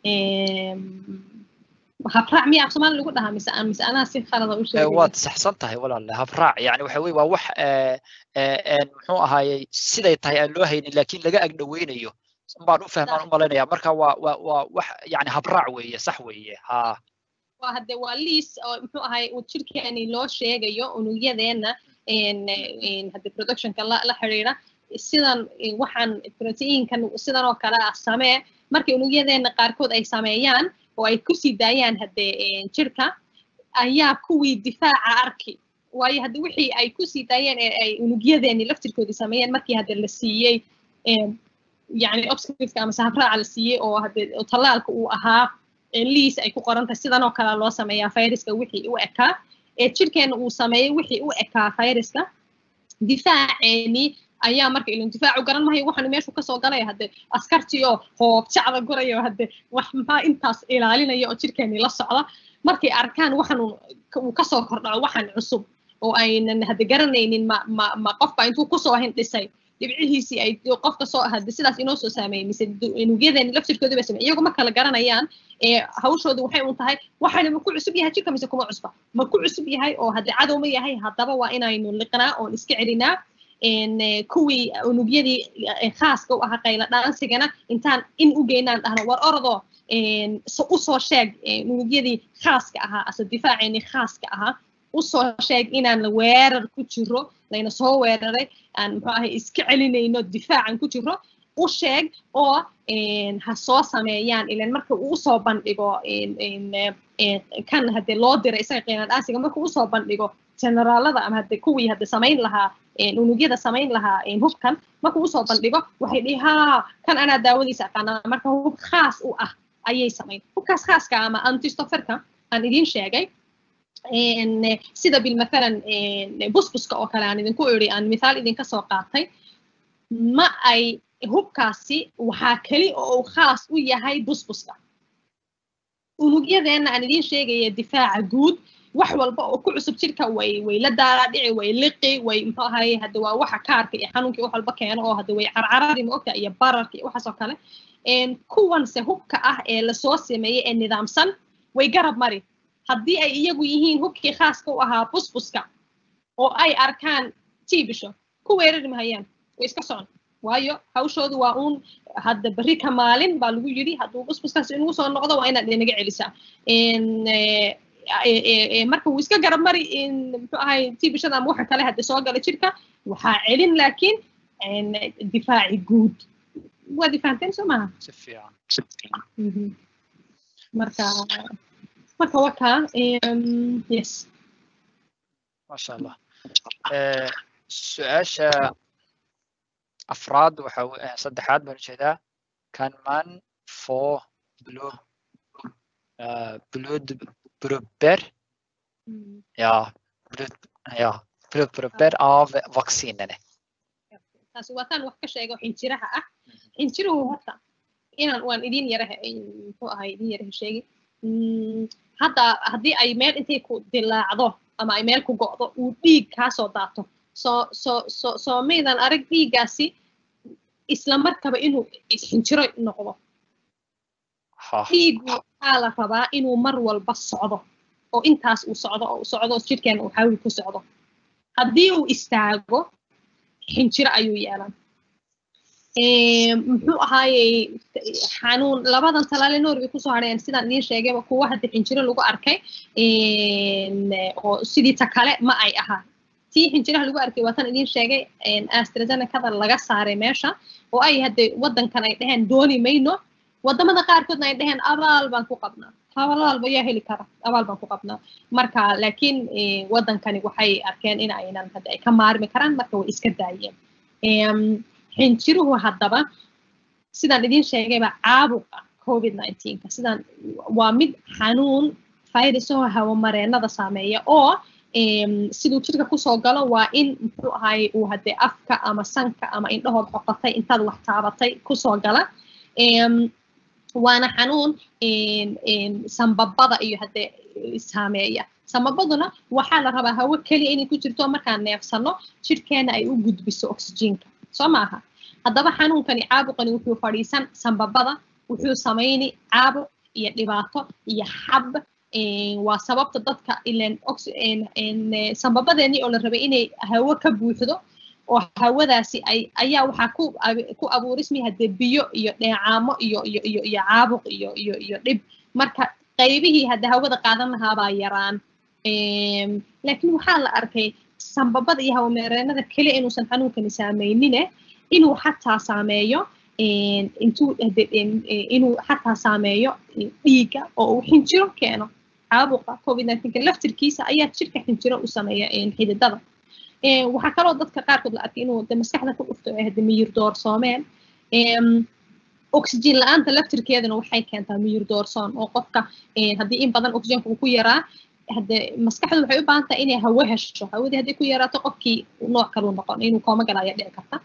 S2: habraac miya af soomaali lagu dhahaa mise mise anaa si khalada u sheegay
S1: waad saxsan tahay walaale habraac yani waxa weye waa wax muxuu ahaayey siday tahay aan loo haynin laakiin laga agdhaweynayo baan u fahmaan u malaynaya marka waa waa waa wax yani habraac weeye sax weeye ha
S2: waa hadde waa liis oo muxuu ahay jirkeeni loo sheegayo unugyadeenna hadde productionka la la xiriira sidan waxaan proteinkan sidan oo kale ah samee markay unugyadeenna qaarkood ay sameeyaan oo ay kusii daayaan hadde jirka ayaa kuwii difaaca arki waayo hadde wixii ay kusii daayeen ee ay unugyadeeni laftirkoodii sameeyeen markii hadde la siiyey yani obscriptka ama sahabraaca la siiyey oo hadde tallaalka uu ahaa liis ay ku qoran tahay sidan oo kale loo sameeyaa viruska wixii u ekaa ee jirkeena uu sameeyey wixii u ekaa viruska difaaceeni ayaa marka ilin difaacu garan mahayo waxaanu meeshu kasoo galaya hadde askartii oo hoob jacda gurayo hadde wax maxaa intaas ilaalinaya oo jirkeeni la socda markay arkaan waxaan uu kasoo kordhaco waxaan cusub oo aynan hadde garanaynin ma ma ma qofba intuu kusoo hindhisay dhibcihiisii ay qofka soo hadde sidaas inoo soo saameeyey mise unugyadeeni laftirkoodi ba sameeyey iyagu ma kala garanayaan ee hawshoodu waxay un tahay waxaana ma ku cusub yahay jirka mise kuma cusba ma ku cusub yahay oo hadde cadow ma yahay haddaba waa inaynu liqnaa oon iska celinaa kuwii unugyadii khaaska u ahaa qayla dhaansigana intaan in u geynaan dhahno war orodoo usoo sheeg unugyadii khaaska ahaa ase difaaceeni khaaska ahaa usoo sheeg inaan weerar ku jiro layna soo weeraray aan muxuu ahay iska celinayno difaacan ku jiro u sheeg oo ha soo sameeyaan ilan marka uu usoo bandhigo kan hadde loo diray isaga qayla dhaansiga marka usoo bandhigo generaalada ama hadde kuwii hadde samayn lahaa unugyada samayn lahaa hubkan markuu usoo bandhigo waxay dhihi haa kan anaa daawadiisa aqaanaa marka hub khaas u ah ayay samayn hubkaas khaaska ama antistoferka aan idiin sheegay sida bil mathalan busbuska oo kale aan idinku iri aan mithaal idinka soo qaatay ma ay hubkaasi waxaa keli oo uu khaas u yahay busbuska unugyadeenna aan idiin sheegaya difaaca guud wax walba oo ku cusub jirka way way la daaraadhici way liqi way muxuu ahaye hadde waa waxa kaarka iyo xanuunkii wax walba keeno oo hadde way carcaradi ma ogta iyo bararka iyo waxaas oo kale kuwanse hubka ah ee lasoo sameeyey ee nidaamsan way garab mari haddii ay iyagu yihiin hubkii khaaska u ahaa busbuska oo ay arkaan tiibisho ku weerari mahayaan way iska socon waayo hawshoodu waa uun hadda berri ka maalin baa lagu yidhi hadduu busbuskaas inugu soo noqdo waa inaad inaga celisaa marka wuu iska garab mari muxuu ahay tibishada ama waxa kale hadda soo gala jirka waxaa celin laakiin difaaci guud waad ifahanteen soo maaha
S1: si fiican
S2: marka marka wakaa yes
S1: masha allah su-aasha afraad waxa saddexaad baan ujeedaa kan man for blue blood proper ja blood ja blood proper av vaccinene
S2: taasi waa taan wax ka sheego xinjiraha ah xinjiruhu horta inaan waan idin yaraha muxuu ahay idin yaraha sheegi hadda haddii ay meel intay ku dilaacdo ama ay meel ku go'do uu dhiig kaa soo daato soo soo soo soo maydan arag dhiiggaasi isla markaba inuu xinjiro noqdo dhiigu waxaa la rabaa inuu mar walba socdo oo intaas uu socdo oo socdo jidhkeena uu xawli ku socdo haddii uu istaago xinjiro ayuu yeelan muxuu ahaayey xanuun labadan talaale norway kusoo hadheen sidaan idiin sheegayba kuwa hadda xinjiro lagu arkay oo sidii ta kale ma ay ahaa tii xinjiraha lagu arkay waa tan idiin sheegay astrazenecada laga saaray meesha oo ay hadde waddankan ay dheheen dooni mayno waddamada qaarkoodna ay dheheen abaal baan ku qabnaa abaalba yaa heli kara abaal baan ku qabnaa marka laakiin waddankani waxay arkeen in aynan hadda ay ka maarmi karaan marka way iska daayeen xinjiruhu haddaba sidaan idiin sheegayba caabuqa covid nineteenka sidaan waa mid xanuun virusaho hawamareenada saameeya oo siduu jirka kusoo galo waa in muxuu ahaay uu hadde afka ama sanka ama indhahood xoqotay intaad wax taabatay kusoo gala waana xanuun sambabada iyo hadde saameeya sambabaduna waxaa la rabaa hawo keliya inay ku jirto markaan neefsano jidhkeena ay u gudbiso oxygenka soo maaha haddaba xanuunkani caabuqani wuxuu fadhiisan sambabada wuxuu samayni caabuq iyo dhibaato iyo xab waa sababta dadka ilan sambabadeenii oo la rabay inay hawo ka buuxdo oo hawadaasi ay ayaa waxaa ku ku abuurismi hadde biyo iyo dheecaamo iyo iyo iyo iyo caabuq iyo iyo iyo dhib marka qaybihii hadde hawada qaadan lahaabaa yaraan laakiin waxaa la arkay sambabada iyo hawameereenada keliya inuusan xanuunkani saameynine inuu xataa saameeyo intuu inuu xataa saameeyo dhiigga oo uu xinjiro keeno caabuqa covid nineteenka laftirkiisa ayaa jirka xinjiro u sameeya xididada waxaa kaloo dadka qaarkood la arkay inuu de maskaxda ku dhufto ee hade miyir doorsoomeen oxygen la-aanta laftirkeeduna waxay keentaa miyir doorsoon oo qofka haddii in badan oxygenka uu ku yaraa hade maskaxdu waxay u baahan tahay inay hawo hesho hawadii haddii ku yaraato qofkii nooc kaluu noqon inuu kooma gala ayaa dhici karta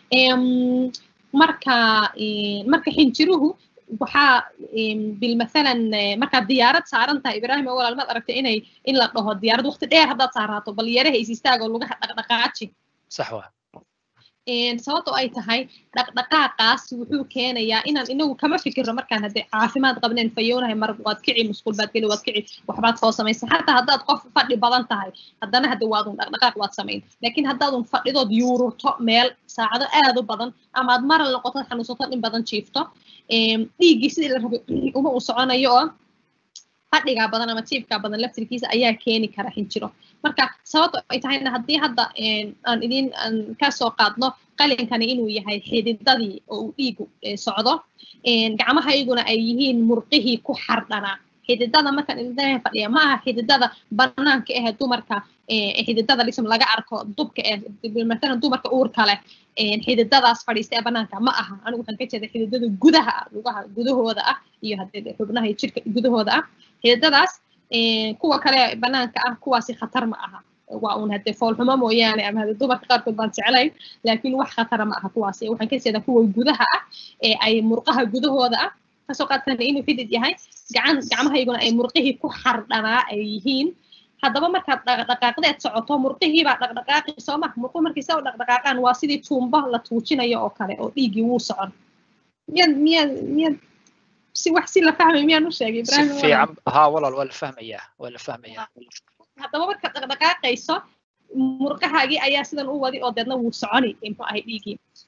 S2: marka marka xinjiruhu waxaa bilmathalan markaad diyaarad saaran tahay ibraahim oo walaal maad aragtay inay in la dhaho diyaarad waqti dheer haddaad saaraato bal yaraha is istaagoo lugaha dhaqdhaqaaji
S1: sax waa
S2: sababto ay tahay dhaqdhaqaaqaas wuxuu keenayaa inaan inagu kama fikirno markaan hadde caafimaad qabneen fayoonahay mar waad kici musqul baad geli waad kici waxbaad soo samaysa xataa haddaad qof fadhi badan tahay haddana hadde waadun dhaqdhaqaaq waad samayn laakiin haddaadun fadhidood yuururto meel saacado aad u badan amaad maral noqoto xanuunsato in badan jiifto dhiiggii sidii la rabay uma uu soconayo oo fadhigaa badan ama jiifkaa badan laftirkiisa ayaa keeni kara xinjiro marka sababto ay tahayna haddii hadda aan idin aan kasoo qaadno qalinkani inuu yahay xididadii oo uu dhiigu socdo gacmahayguna ay yihiin murqihii ku xardhanaa xididada markaan idin fadhiya ma aha xididada banaanka ah dumarka xididada lism laga arko dubka eh matalan dumarka uurka leh xididadaas fadhiista ee banaanka ma aha anigu waxaan ka jeeda xididada gudaha ah lugaha gudahooda ah iyo hadee xubnaha iyo jirka gudahooda ah xididadaas kuwa kale banaanka ah kuwaasi khatar ma aha waa uun hadee foolxumo mooyaane ama hadee dumarka qaarkood baan jeclayn laakiin wax khatara ma aha kuwaasi waxaan ka jeedaa kuwa gudaha ah ee ay murqaha gudahooda ah kasoo qaadkana inuu xidid yahay gacan gacmahayguna ay murqihii ku xardhanaa ay yihiin haddaba markaad dhaqdhaqaaqdeed socoto murqihiibaa dhaqdhaqaaqi soo ma murqu markii saa u dhaqdhaqaaqaan waa sidii tuumbo la tuujinayo oo kale oo dhiiggii wuu socon miyaad miyaad miyaad si wax si la fahmay miyaan u sheegay
S1: si fiican haa walaal waa la fahmayaa waa la fahmayaa
S2: haddaba markaad dhaqdhaqaaqayso murqahaagii ayaa sidan u wadi oo deedna wuu soconi muxuu ahay dhiiggii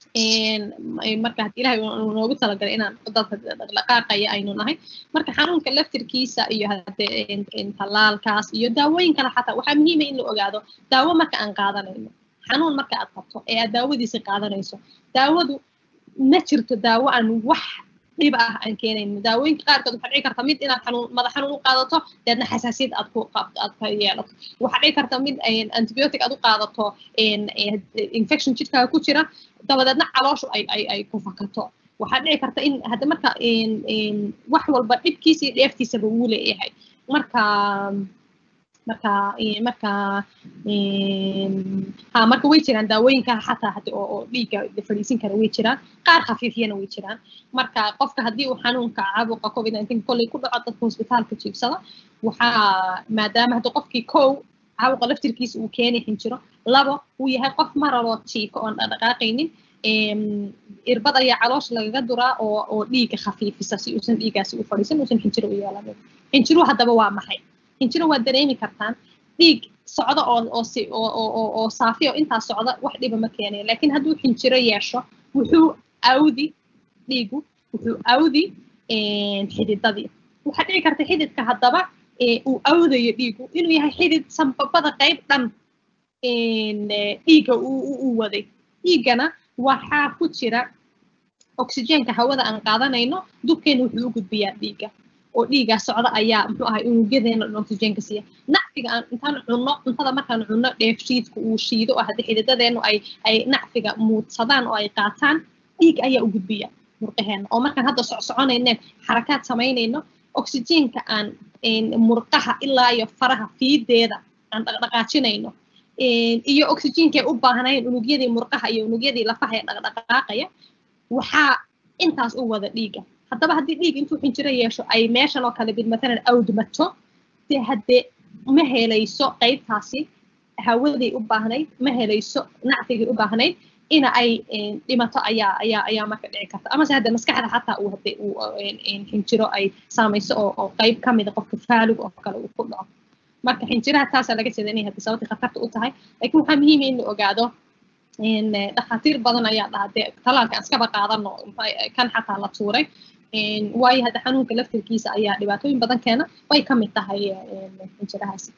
S2: marka had ilahay uu noogu talagalay inaan dadka dhaqdhaqaaqaya aynu nahay marka xanuunka laftirkiisa iyo hade tallaalkaas iyo daawooyin kale xataa waxaa muhiima in la ogaado daawo marka aan qaadanayno xanuun marka aad qabto ee aad daawadiisa qaadanayso daawadu ma jirto daawo aan wax dhib ah aan keenayno daawooyinka qaarkood waxaa dhici karta mid inaad xanuun madax xanuun u qaadato deedna xasaasiyad aad ku aad ka yeelato waxaa dhici karta mid antibiotic aad u qaadato infection jidhkaaga ku jira dabadeedna calooshu ay ay ay ku fakato waxaa dhici karta in hadda marka wax walba dhibkiisa iyo dheeftiisaba wuu leeyahay marka marka marka ha marka way jiraan daawooyinka xataa hadi oo oo dhiigga fadhiisin kara way jiraan qaar khafiifiyana way jiraan marka qofka haddii uu xanuunka caabuqa covid nineteen kolley ku dhaco dadka hosbitaalka jiibsada waxaa maadaama hadda qofkii kow caabuqa laftirkiisa uu keeni xinjiro labo uu yahay qof maraloo jiifa oon dhaqdhaqaaqaynin irbad ayaa caloosha lagaga duraa oo oo dhiigga khafiifisa si uusan dhiiggaasi u fadhiisan uusan xinjiro u yeelanin xinjiruhu haddaba waa maxay xinjiro waa dareemi kartaan dhiig socda oo oo si oo oo oo saafiyo intaa socda wax dhiba ma keenayo laakiin hadduu xinjiro yeesho wuxuu awdi dhiigu wuxuu awdi xididadii waxaa dhici karta xididka haddaba uu awdayo dhiigu inuu yahay xidid sanbabada qayb dhan dhiigga uu waday dhiiggana waxaa ku jira oxygenka hawada aan qaadanayno dubkeena wuxuu u gudbiyaa dhiigga oo dhiigaa socda ayaa muxuu ahay unugyadeena dhan oxygenka siiya nacfiga aan intaan cunno cuntada markaan cunno dheefshiidka uu shiido oo haddii xididadeenu ay ay nacfiga muudsadaan oo ay qaataan dhiig ayaa u gudbiya murqaheena oo markaan hadda socsoconayneen xarakaad samaynayno oxygenka aan murqaha ilaa iyo faraha fiideeda aan dhaqdhaqaajinayno iyo oxygenkay u baahnayn unugyadii murqaha iyo unugyadii lafaha ee dhaqdhaqaaqaya waxaa intaas u wada dhiiga haddaba haddii dhiig intuu xinjiro yeesho ay meeshan oo kale bid matalan awdmato dee haddee ma helayso qaybtaasi hawadii u baahnayd ma helayso nacfigii u baahnayd ina ay dhimato ayaa ayaa ayaa marka dhici karta amase hadde maskaxda xataa uu hadde uu xinjiro ay saamayso oo oo qayb ka mida qofka faalug oo kale uu ku dhaco marka xinjiraha taasaa laga jeeda inay hadde sababtii khatarta u tahay laakiin waxaa muhiima in la ogaado dhakhaatiir badan ayaa dhaha dee talaalka aan iskaba qaadano kan xataa la tuuray waayo hadda xanuunka laftirkiisa ayaa dhibaatooyin badan keena way ka mid tahay xinjirahaasi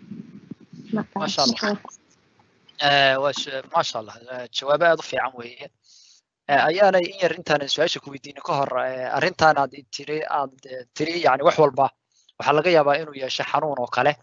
S1: maasha allah jawaabo aad u fiican weeye ayaanay in yar intaan su-aasha ku weydiino ka hor arrintaan aad tiri aad tiri yani wax walba waxaa laga yaabaa inuu yeesho xanuun oo kale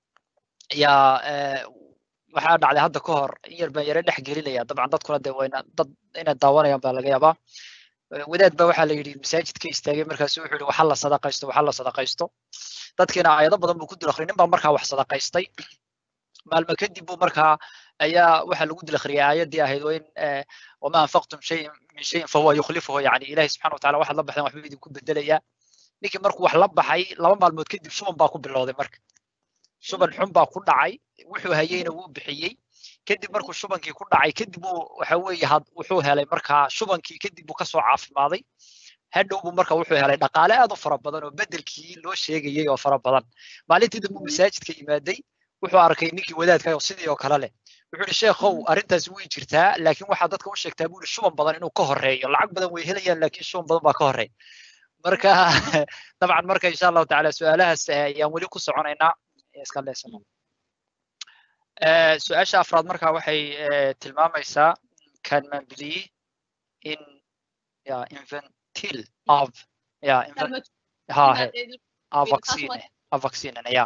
S1: yaa waxaa dhacday hadda ka hor in yar baan yare dhex gelinaya dabcan dadkuna dee wayna dad inay daawanayaan baa laga yaabaa wadaad baa waxaa la yidhi masaajidka istaagay markaasu wuxuu yidhi waxa la sadaqaysto waxa la sadaqaysto dadkiina aayado badan buu ku dul akhriyay nin baa markaa wax sadaqaystay maalmo kadib buu markaa ayaa waxaa lagu dul akhriyay aayaddii ahayd oo in wama anfaqtum shayin min shayin fahuwa yukhlifuhu yani ilahi subxana wataala waxaad la baxdeen waxbuu idinku bedelayaa ninkii markuu wax la baxay laba maalmood kadib shuban baa ku bilowday marka shuban xun baa ku dhacay wuxuu hayeyna wuu bixiyey kadib markuu shubankii ku dhacay kadib uu waxa weeye had wuxuu helay markaa shubankii kadib buu kasoo caafimaaday hadhow buu marka wuxuu helay dhaqaale aad u fara badan oo bedelkii loo sheegayay oo fara badan maalintii dambe masaajidka yimaaday wuxuu arkay ninkii wadaadka oo sidii oo kale leh wuxuu yihi sheekhow arrintaasi way jirtaa laakiin waxaa dadka u sheegtaa buu yihi shuban badan inuu ka horeeyo lacag badan way helayaan laakiin shuban badan baa ka horeeya marka dabcan marka insha allahu tacaala su-aalahaas ayaan weli ku soconaynaa iska leesano su-aasha afraad marka waxay tilmaamaysaa kan mambiliyi in ya inventil av ya ha he a vaccine a vaccinena ya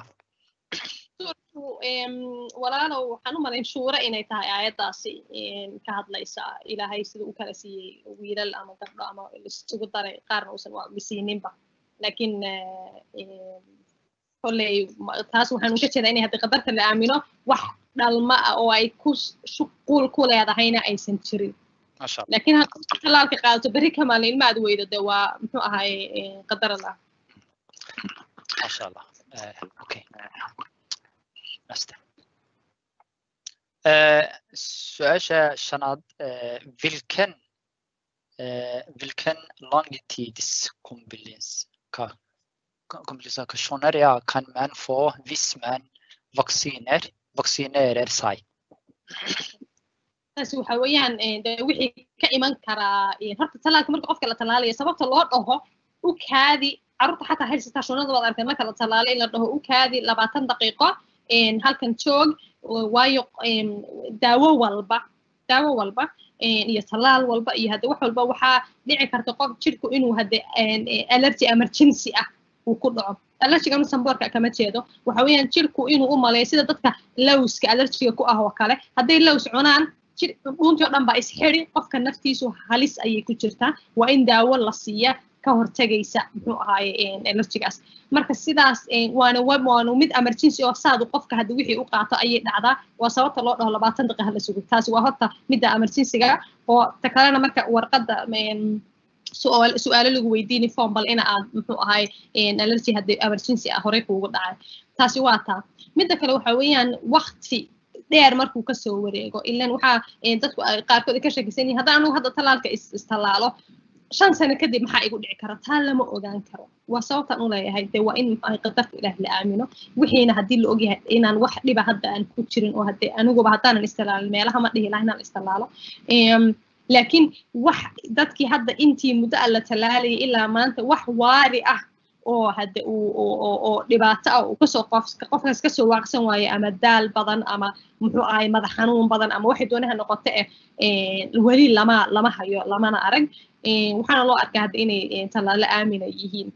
S2: walaalow waxaan u malayn shuura inay tahay aayaddaasi ka hadlaysa ilaahay sida u kala siiyey wiilal ama gabdho ama isugu daray qaarna uusan waa misiininba laakiin kolley taas waxaan uga jeedaa inay hadda qadarta la aamino wax dhalma ah oo ay ku shuquul ku leedahayna aysan jirin laakiin hadda talaalka qaadato berri ka maalin ilma aad weydo de waa muxuu ahaay qadar allah
S1: masha allah okay su-aasha shanaad vilken vilken longitids komplikationer kan man få hvis man vacciner vaccinerer seg
S2: taasi waxa weeyaan de wixii ka iman karaa horta talaalka marka qofka la talaalayo sababta loo dhaho u kaadi carruurta xataa haysataa shunada waad aragtay marka la talaalo in la dhaho u kaadi labaatan daqiiqo halkan joog waayo daawo walba daawo walba iyo talaal walba iyo hadde wax walba waxaa dhici karta qof jirku inuu hadde allergy emergency ah uu ku dhaco allergiga nusamboorka kama jeedo waxa weeyaan jirku inuu u maleeyo sida dadka lowska allergiga ku ah oo kale hadday lows cunaan jir dhuuntii oo dhan baa isxidi qofka naftiisu halis ayay ku jirtaa waa in daawo la siiya ka hortagaysa muxuu ahaaye allergigaas marka sidaas waana waanu mid emergency oo saadu qofka hadda wixii u qaato ayay dhacdaa waa sababta loo dhaho labaatan daqiiqa la sugo taasi waa horta midda emergencyga oo ta kalena marka warqadda su-aalo lagu weydiini form bal ina aad muxuu ahay allergy haddii emergency ah horey kuugu dhacay taasi waa taa midda kale waxa weeyaan wakti dheer markuu kasoo wareego ilan waxaa dadku qaarkood ka shakisan yihin haddaan anugu hadda talaalka istallaalo shan sano kadib maxaa igu dhici kara taa lama ogaan karo waa sababtaan u leeyahay de waa in qadarta ilaah la aamino wixiina haddii la ogyahay inaan wax dhiba hadda aan ku jirin oo hadde aniguba haddaanan istalaalin meelaha ma dhihi laha inaan istallaalo laakiin wax dadkii hadda intii muddo a la talaalayay ilaa maanta wax waari ah oo hadde oo dhibaato ah uu kasoo qofkaas kasoo waaqsan waayo ama daal badan ama muxuu ahay madax xanuun badan ama waxay doonaha noqoto eh weli lama lama hayo lamana arag waxaana loo arkaa hadda inay tallaalo aamina yihiin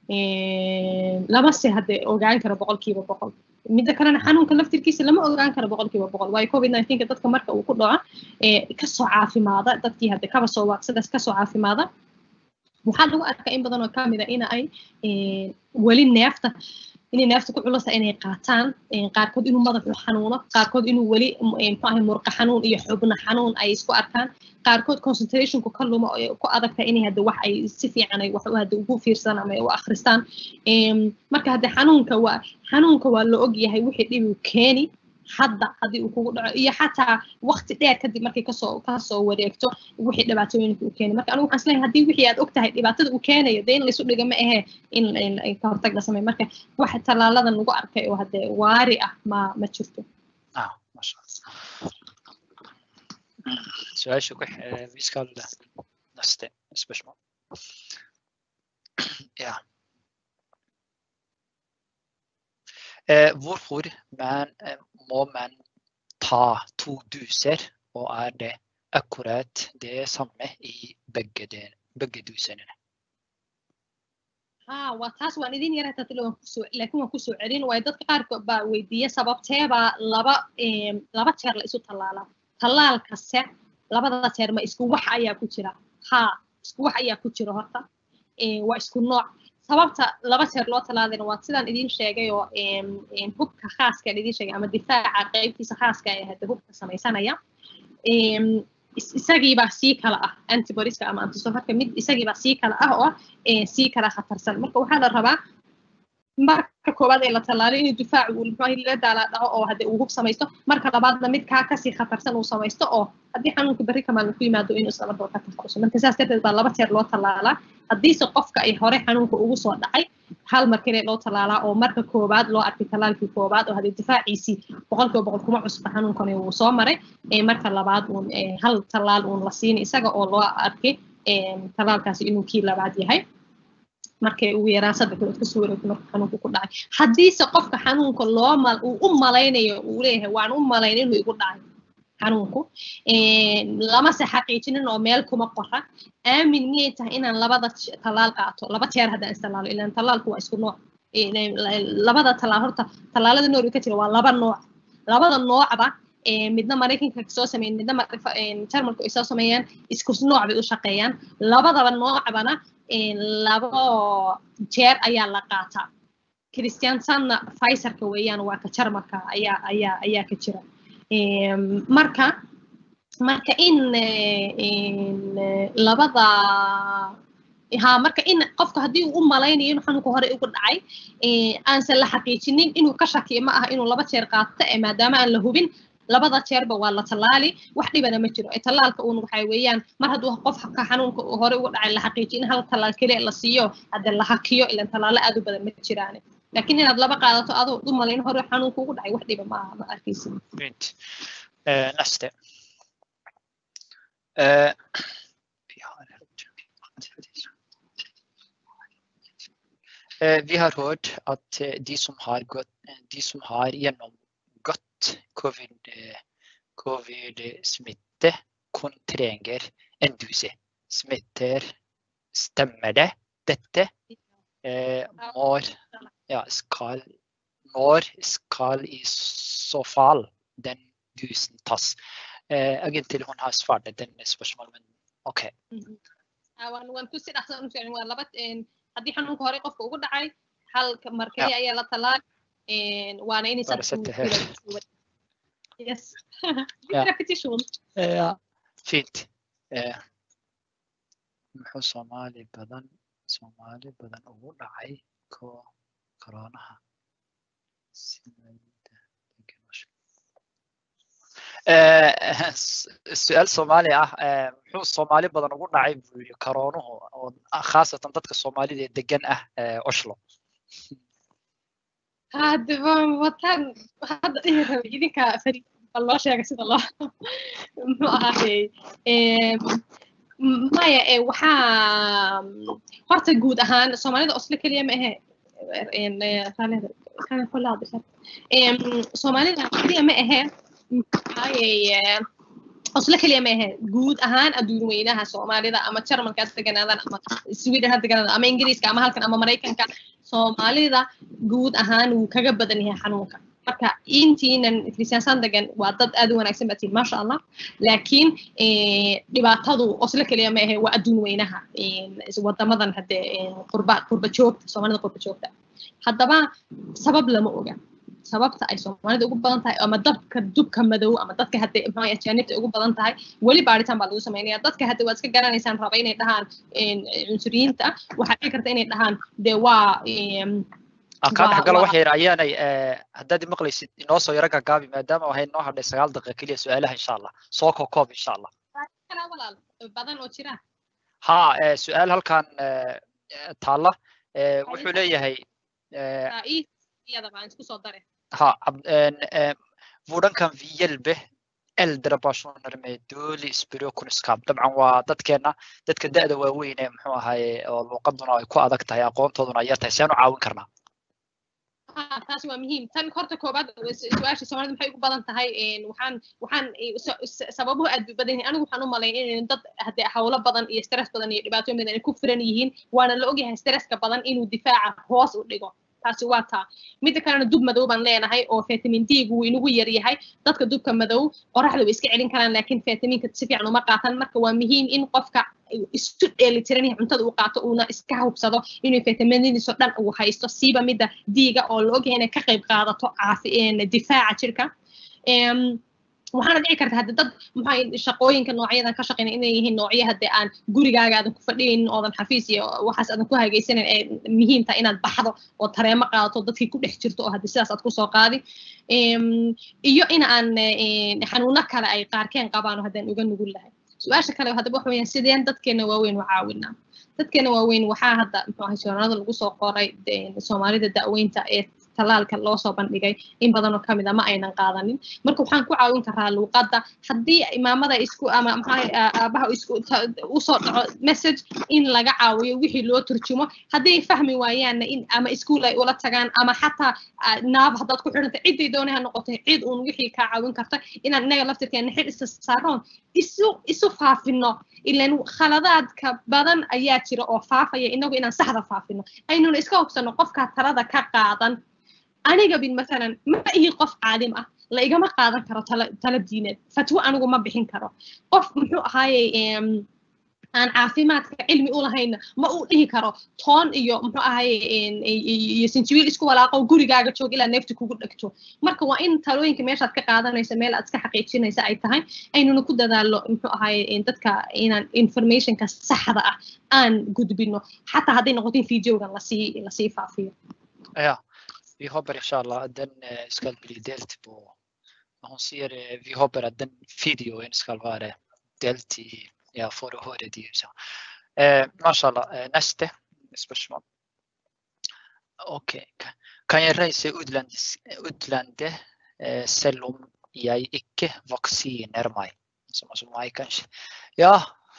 S2: lama se hadde ogaan karo boqolkiiba boqol midda kalena xanuunka laftirkiisa lama ogaan karo boqolkiiba boqol waayo covid nineteenka dadka marka uu ku dhaco kasoo caafimaada dadkii hadde kaba soo waaqsadaas kasoo caafimaada waxaa lagu arkaa in badan oo kamida ina ay weli neefta inay neefta ku culusa inay qaataan qaarkood inuu madaxu xanuuno qaarkood inuu weli mxuahay murqa xanuun iyo xubna xanuun ay isku arkaan qaarkood concentrationku ka luma ku adagta inay hadde wax ay si fiican ay wax hadde ugu fiirsan ama u akhristaan marka hadde xanuunka waa xanuunka waa la og yahay wixii dhibi keeni hadda haddii uu kugu dhaco iyo xataa waqti dheer kadib markay kasoo kasoo wareegto wixii dhibaatooyinka uu keenay marka anigu waxaan isleeyahay haddii wixii aad og tahay dhibaatada uu keenayo dee in laysu dhiga ma ahee in ka hortag la sameeyo marka wax tallaaladan lagu arkay oo hadde waari ah ma ma jirto
S1: su-aasha ku miiskaalda naste especially ja hvorfor man, må man ta to duser, og er det akkurat det samme i begge, de, begge dusene?
S2: ha waa taas waan idin yara tatilo waan kusoo laakiin waan kusoo celin waayo dadka qaarkood baa weydiiya sababteebaa laba laba jeer la isu tallaalaa tallaalkase labada jeer ma isku wax ayaa ku jira ha isku wax ayaa ku jira horta waa isku nooc sababta laba jeer loo talaalayna waa sidaan idin sheegay oo hubka khaaska idin sheegay ama difaaca qaybtiisa khaaska ee hadda hubka samaysanaya isagiibaa sii kala ah antibodiska ama antisofarka mid isagiibaa sii kala ah oo sii kala khatarsan marka waxaa la rabaa marka koowaad ee la tallaalo inuu difaacu uu muxuu la daala dhaco oo hadde uu hub samaysto marka labaadna mid kaa kasii khatarsan uu samaysto oo haddii xanuunka berri kamaan ku yimaado inuu isla markaba ka takhaluso marka saas darteed baa laba jeer loo tallaalaa haddiise qofka ay hore xanuunka ugu soo dhacay hal mar kale loo tallaalaa oo marka koowaad loo arkay tallaalkii koowaad oo haddii difaaciisii boqolkiiba boqol kuma cusba xanuunkani wuu soo maray marka labaad uun hal tallaal uun la siini isaga oo loo arkay tallaalkaasi inuu kii labaad yahay markay ugu yaraan saddex bilood kasoo wareegto marka xanuunku ku dhacay haddiise qofka xanuunka loo mal uu u malaynayo uu leeyahay waan u malayn inuu igu dhacay xanuunku lamase xaqiijinin oo meel kuma qora aamin miyay tahay inaan labada tallaal qaato laba jeer haddaan istallaalo ilaan tallaalku waa isku nooc labada tallaal horta tallaalada noorga ka jira waa laba nooc labada noocba midna maraykanka soo sameeyeen midna jarmalku ay soo sameeyaan isku nooc bay u shaqeeyaan labadaba noocbana labo jeer ayaa la qaataa christiansanna pfizerka weeyaan waa ka jarmalka ayaa ayaa ayaa ka jira marka marka in labada ha marka in qofka haddii uu u malaynayo inuu xanuunka hore ugu dhacay aansan la xaqiijinin inuu ka shakiyo ma aha inuu laba jeer qaato ee maadaama aan la hubin labada jeerba waa la tallaali wax dhibana ma jiro tallaalka uun waxay weeyaan mar hadduu qofka xanuunka hore ugu dhacay la xaqiijiyo in hal tallaal keliya la siiyo hadde la hakiyo ilan tallaalo aad u badan ma jiraan laakiin inaad laba qaadato adoo u malayn hore xanuunka ugu dhacay wax dhiba ma ma arkaysin
S1: Fint. Neste. Eh, vi har Eh, Vi har hørt at eh, de som har, gått, eh, de som har gjennomgått covid, eh, covid-smitte, kun trenger en dose. Smitter, stemmer det? Dette eh, når, ja, skal, når skal i så fall den dusen tas? Eh, egentlig hun har svart denne spørsmålet, men OK.
S2: waan waan kusii dhaqsan u sheegin waa laba haddii xanuunka hore qofka ugu dhacay hal markay ayaa la talaal waana inaysan yes repetition
S1: Ja, fint. Eh, muxuu Soomaali badan Soomaali badan ugu dhacay ko koronaha Eh, s- su-aal Soomaali ah eh, muxuu Soomaali badan ugu dhacay buu yidhi koroonuhu oo khaasatan dadka Soomaalida ee degan ah eh, Oslo
S2: hadda waan wataan hadda dhihi rabay idinka fari bal loo sheega sida loo muxuu ahaayey maya ee waxaa horta guud ahaan soomaalida oslo keliya ma ahe soomaalida keliya ma ahe maxaayey oslo keliya ma ahe guud ahaan adduun weynaha soomaalida ama jarmalka ha deganaadaan ama sweden ha deganaadaan ama ingiriiska ama halkan ama maraykanka soomaalida guud ahaan wuu kaga badan yahay xanuunka marka intiinan kristiyaansan degan waa dad aad u wanaagsan baa tihin maasha allah laakiin dhibaatadu oslo keliya ma ahe waa adduun weynaha wadamadan hadde qurba qurba joogta soomaalida qurba joogta haddaba sabab lama oga sababta ay soomaalida ugu badan tahay ama dabka dubka madow ama dadka hadde maxaa ajaanibta ugu badan tahay weli baaritaan baa lagu samaynaya dadka hadde waad iska garanaysaan raba inay dhahaan cunsuriyiinta waxaa dhici karta inay dhahaan de waa
S1: kaan dhexgalo wax yar ayaanay haddaad maqlaysid inoo soo yaro gagaabi maadaama waxay noo hadhay sagaal daqiiqa keliya su-aalaha insha allah soo kookoob insha allah
S2: walaal badan oo jira
S1: ha su-aal halkan taalla wuxuu leeyahay
S2: iyada baan isku soo dare
S1: ha vudankan viyelbe äldre personer med dålig språkkunskap dabcan waa dadkeena dadka da'da waaweyn ee muxuu ahaye oo luuqaduna ay ku adag tahay aqoontooduna yar tahay seen u caawin karnaa
S2: taas waa muhiim tan horta koobaad su-aasha soomaalida maxay ugu badan tahay waxaan waxaan sababuhu aad bay badan yihiin anigu waxaan u malayn in dad haddee hawlo badan iyo stress badan iyo dhibaatooyin badan ay ku firan yihiin waana la ogyahay stresska badan inuu difaaca hoos u dhigo taasi waa taa midda kalena dub madow baan leenahay oo vitamin d gu inagu yar yahay dadka dubka madow qoraxda way iska celin karaan laakiin vitaminka si fiican uma qaatan marka waa muhiim in qofka isu dheelitiran yahay cuntada uu qaato uuna iska hubsado inuu vitaminadiiso dhan uu haysto siiba midda diiga oo la ogyahay inay ka qayb qaadato caafi difaaca jirka waxaana dhici karta hadde dad maxaa shaqooyinka noocyadan ka shaqeyna inay yihiin noocyo hadde aan gurigaaga aadan ku fadhiyaynin oodan xafiis iyo waxaas aadan ku hagaysanin ee muhiim tahay inaad baxdo oo tareemo qaadato dadkii ku dhex jirto oo hadde sidaas aad kusoo qaadi iyo in aan xanuuno kale ay qaarkeen qabaan oo haddaan uga nugul lahay su-aasha kale haddaba waxa weeyaan sideen dadkeena waaweyn u caawinaa dadkeena waaweyn waxaa hadda muxuu ahay joornada lagu soo qoray soomaalida da'weynta ee talaalka loo soo bandhigay in badan oo kamid a ma aynan qaadanin marka waxaan ku caawin karaa luuqadda haddii imaamada isku ama maxaa aabaha isku usoo dhaco message in laga caawiyo wixii loo turjumo haddii ay fahmi waayaanna in ama iskuul ay ula tagaan ama xataa naab haddaad ku xidhanta ciddii doonay ha noqotay cid uun wixii kaa caawin karta inaan inaga laftirkeena xil isa saaroon isu isu faafino ilan khaladaadka badan ayaa jira oo faafaya inagu inaan saxda faafino aynuna iska hubsano qofkaa talada ka qaadan aniga bin masalan ma ihi qof caalim ah la igama qaadan karo tala diineed fatwo anigu ma bixin karo qof muxuu ahaayey aan caafimaadka cilmi u lahayna ma uu dhihi karo toon iyo muxuu ahaye iyo sinjibiil isku walaaqo gurigaaga joog ilaa neefti kugu dhegto marka waa in talooyinka meeshaad ka qaadanaysa meel aad iska xaqiijinaysa ay tahay aynuna ku dadaalo muxuu ahaye dadka inaan informationka saxda ah aan gudbino xataa hadday noqoto in videogan lasii lasii faafiyo
S1: ja vi hoppas inshallah att den ska bli delt på hon ser vi hoppas att den videon ska vara delt i ja for å høre de så eh mashallah neste spørsmål OK kan jeg reise utlandet utlandet selv om jeg ikke vaksinerer meg ya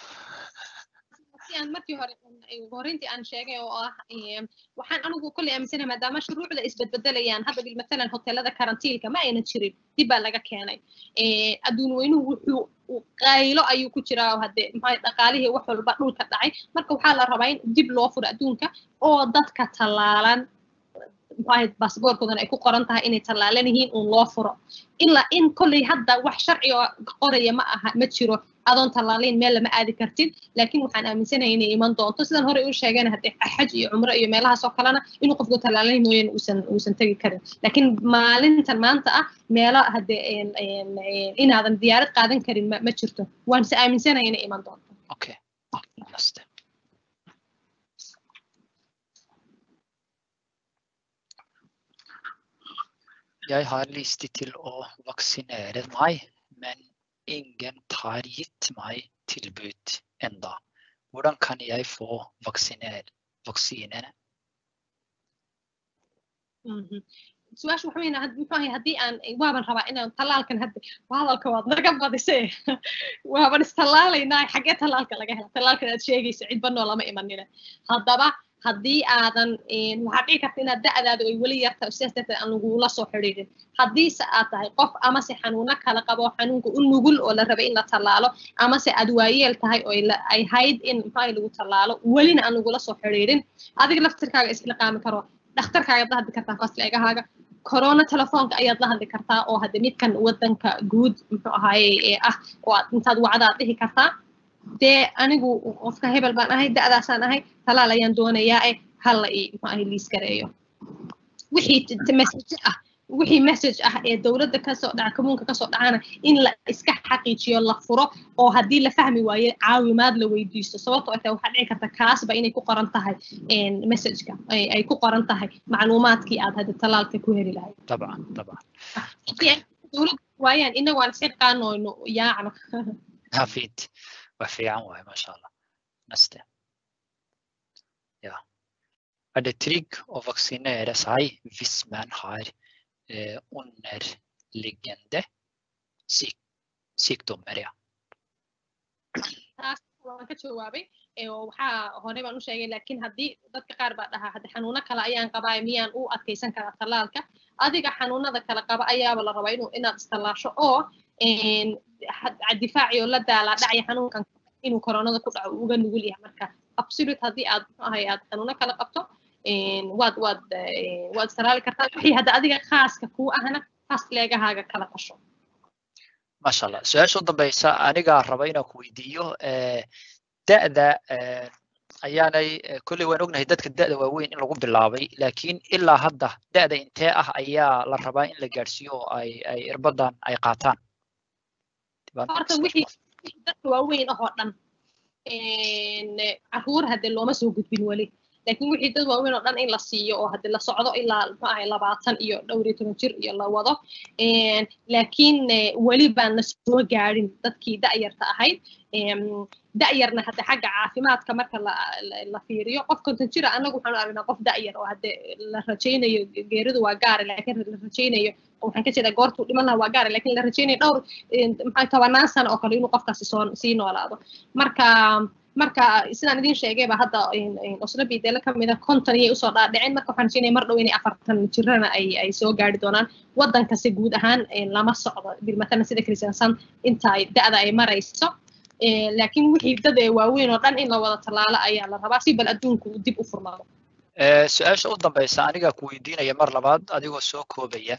S2: si aan markii hore horintii aan sheegay oo ah waxaan anigu kolley aaminsanahay maadaama shuruucda isbedbedelayaan hadda bil matalan hoteelada karantiilka ma aynan jirin dib baa laga keenay adduun weynuhu wuxuu qaylo ayuu ku jiraa hadde maxaa dhaqaalihii wax walba dhulka dhacay marka waxaa la rabaa in dib loo furo adduunka oo dadka tallaalan maxaa baasboorkoodana ay ku qoran tahay inay tallaalan yihiin uun loo furo ilaa in kolley hadda wax sharci oo qoraya ma aha ma jiro adoon tallaalayn meel lama aadi kartid laakiin waxaan aaminsanahay inay iman doonto sidan hore u sheegeen haddee xaj iyo cumro iyo meelahaas oo kalena inuu qofku tallaalayn mooyeen uusan uusan tegi karin laakiin maalintan maanta ah meelo haddee inaadan diyaarad qaadan karin ma ma jirto waan se aaminsanahay inay iman doonto
S1: okay Jeg har lyst til å vaksinere meg, men ingen tar gitt meg tilbud enda. Hvordan kan jeg få vaksinene?
S2: su-aasha waxa weyn muxuu ahay haddii aan waaban rabaa inaan tallaalkan hadda hadalka waad naga badisee waaban istallaalaynaa xaggee tallaalka laga hela tallaalkan aad sheegayso cidba noo lama imanina haddaba haddii aadan waxaad dhici karta inaad da'daadu ay weli yarta sidaas darteed aan lagula soo xidhiidhin haddiise aad tahay qof amase xanuuno kala qabo xanuunka u nugul oo la rabay in la tallaalo amase aad waayeel tahay oo ay hayd in maxaa lagu tallaalo welina aan lagula soo xidhiidhin adiga laftirkaaga isliqaami karo dhakhtarkaaga la hadli kartaa fasleegahaaga corona telefoonka ayaad la hadli kartaa oo hadde midkan wadanka guud muxuu ahaaye ee ah oo aad intaad wacdaad dhihi kartaa dee anigu qofka hebel baan ahay da'daasaan ahay talaal ayaan doonayaa eh hala i muxuu ahay liis gareeyo wixii message ah wixii message ah ee dowladda kasoo dhaca commuunka kasoo dhacana in la iska xaqiijiyo la furo oo haddii la fahmi waayo caawimaad la weydiisto sababtoo ata waxaa dhici karta kaasba inay ku qoran tahay messageka ay ku qoran tahay macluumaadkii aad hadda talaalka ku heli lahayd
S1: طبعا طبعا
S2: dowladda waayaan inagu aan isxiqaanoyno yaacno
S1: hafid wax fiican waaye maasha allah naste ja er det trygg å vaksinere seg hvis man har eh, underliggende syk sykdommer ja
S2: taas waan ka jawaabay oo waxaa hore baan u sheegay laakiin haddii dadka qaar baa dhahaa hadda xanuuno kale ayaan qabaa miyaan u adkaysan karaa tallaalka adiga xanuunada kale qaba ayaaba la rabaa inuu inaad istallaasho oo difaaci oo la daalaa dhacya xanuunkan inuu koronada ku dhaco uga nugul yahay marka absolute haddii aad ahay aad xanuuno kala qabto waad waad waad istalaali kartaa wixii hadda adiga khaaska kuu ahna fasleegahaaga kala qasho
S1: maasha allah su-aasha u dambeysa anigaa raba inaan ku weydiiyo da'da ayaanay kolley waan ognahay dadka da'da waaweyn in lagu bilaabay laakiin ilaa hadda da'da intee ah ayaa la rabaa in la gaadhsiiyo oo ay ay irbadan ay qaataan
S2: horta wixii dadka waaweyn ah oo dhan caruur hadde looma soo gudbin weli laakiin wixii dad waaweyn oo dhan in la siiyo oo hadde la socdo ilaa muxuu ahay labaatan iyo dhowr iyo toban jir iyo la wado laakiin weli baan la soo gaadhin dadkii da'yarta ahayd da'yarna hadde xagga caafimaadka marka la fiiriyo qof konton jira annagu waxaanu aragnaa qof da'yar oo hadde la rajaynayo geeridu waa gaare laakiin la rajaynayo waxaan ka jeedaa goortuu dhiman lahaa waa gaare laakiin la rajaynayo dhowr maxaa tobanaan sano oo kale inuu qofkaasi soo sii noolaado marka marka sidaan idin sheegayba hadda oslo bidele ka mida konton iyay usoo dhaadhiceen marka waxaan rajaynaya mar dhow inay afartan jirana ay ay soo gaari doonaan waddankasi guud ahaan lama socdo bilmatalan sida kristiansan inta da'da ay marayso laakiin wixii dad ee waaweyn oo dhan in la wada tallaalo ayaa la rabaa si bal adduunku dib u furmado
S1: su-aasha u dambeysa anigaa ku weydiinaya mar labaad adigoo soo koobaya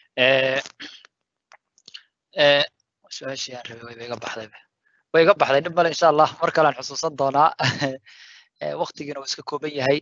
S1: su-aashii aan rabay wayba iga baxday way iga baxday dhib male insha allah mar kale aan xusuusan doonaa waktigiina uu iska kooban yahay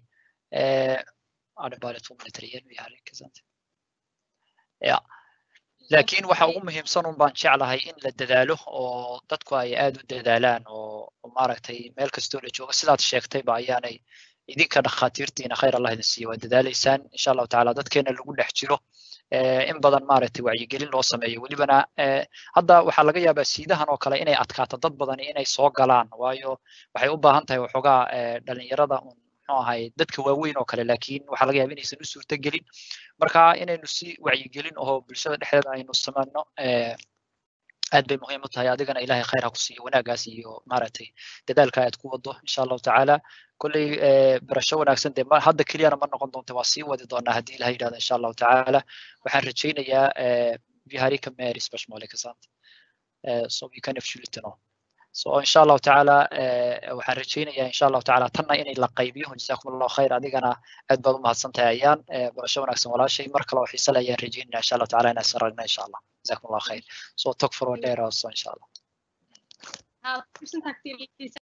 S1: ya laakiin waxa ugu muhiimsan un baan jeclahay in la dadaalo oo dadku ay aad u dadaalaan oo maaragtay meel kastoo la joogo sidaad sheegtayba ayaanay idinka dhakhaatiirtiina khayr allah idin siiyo waa dadaalaysaan insha allahu tacaala dadkeena lagu dhex jiro in badan maaragtay wacyigelin loo sameeyo welibana hadda waxaa laga yaabaa siidahan oo kale inay adkaato dad badani inay soo galaan waayo waxay u baahan tahay waxoogaa dhalinyarada un muxuu ahay dadka waaweyn oo kale laakiin waxaa laga yaaba inaysan u suurtagelin marka inaynu si wacyigelin oo bulshada dhexdeeda aynu sameyno aad bay muhiim u tahay adigana ilahay khayr ha ku siiyo wanaagaas iyo maaragtay dadaalka aad ku wado insha allahu tacaala kolley barasho wanaagsan dee hadda keliyana ma noqon doonta waa sii wadi doonaa haddii ilahay yidhahdo insha allahu tacaala waxaan rajaynayaa vi har ikke mer spørsmål ikke sant så vi kan absolutt nå så insha allahu tacaala waxaan rajaynayaa insha allahu tacaala tanna inay la qaybiyo jazakum allahu khayr adigana aad baad u mahadsan tahay ayaan barasho wanaagsan walaashay mar kale oo xiise le ayaan rajaynaya insha allahu tacaala inaan saragna insha allah jazakum allahu khayr så tack för att lära oss insha allah
S2: Ja, tusen tack till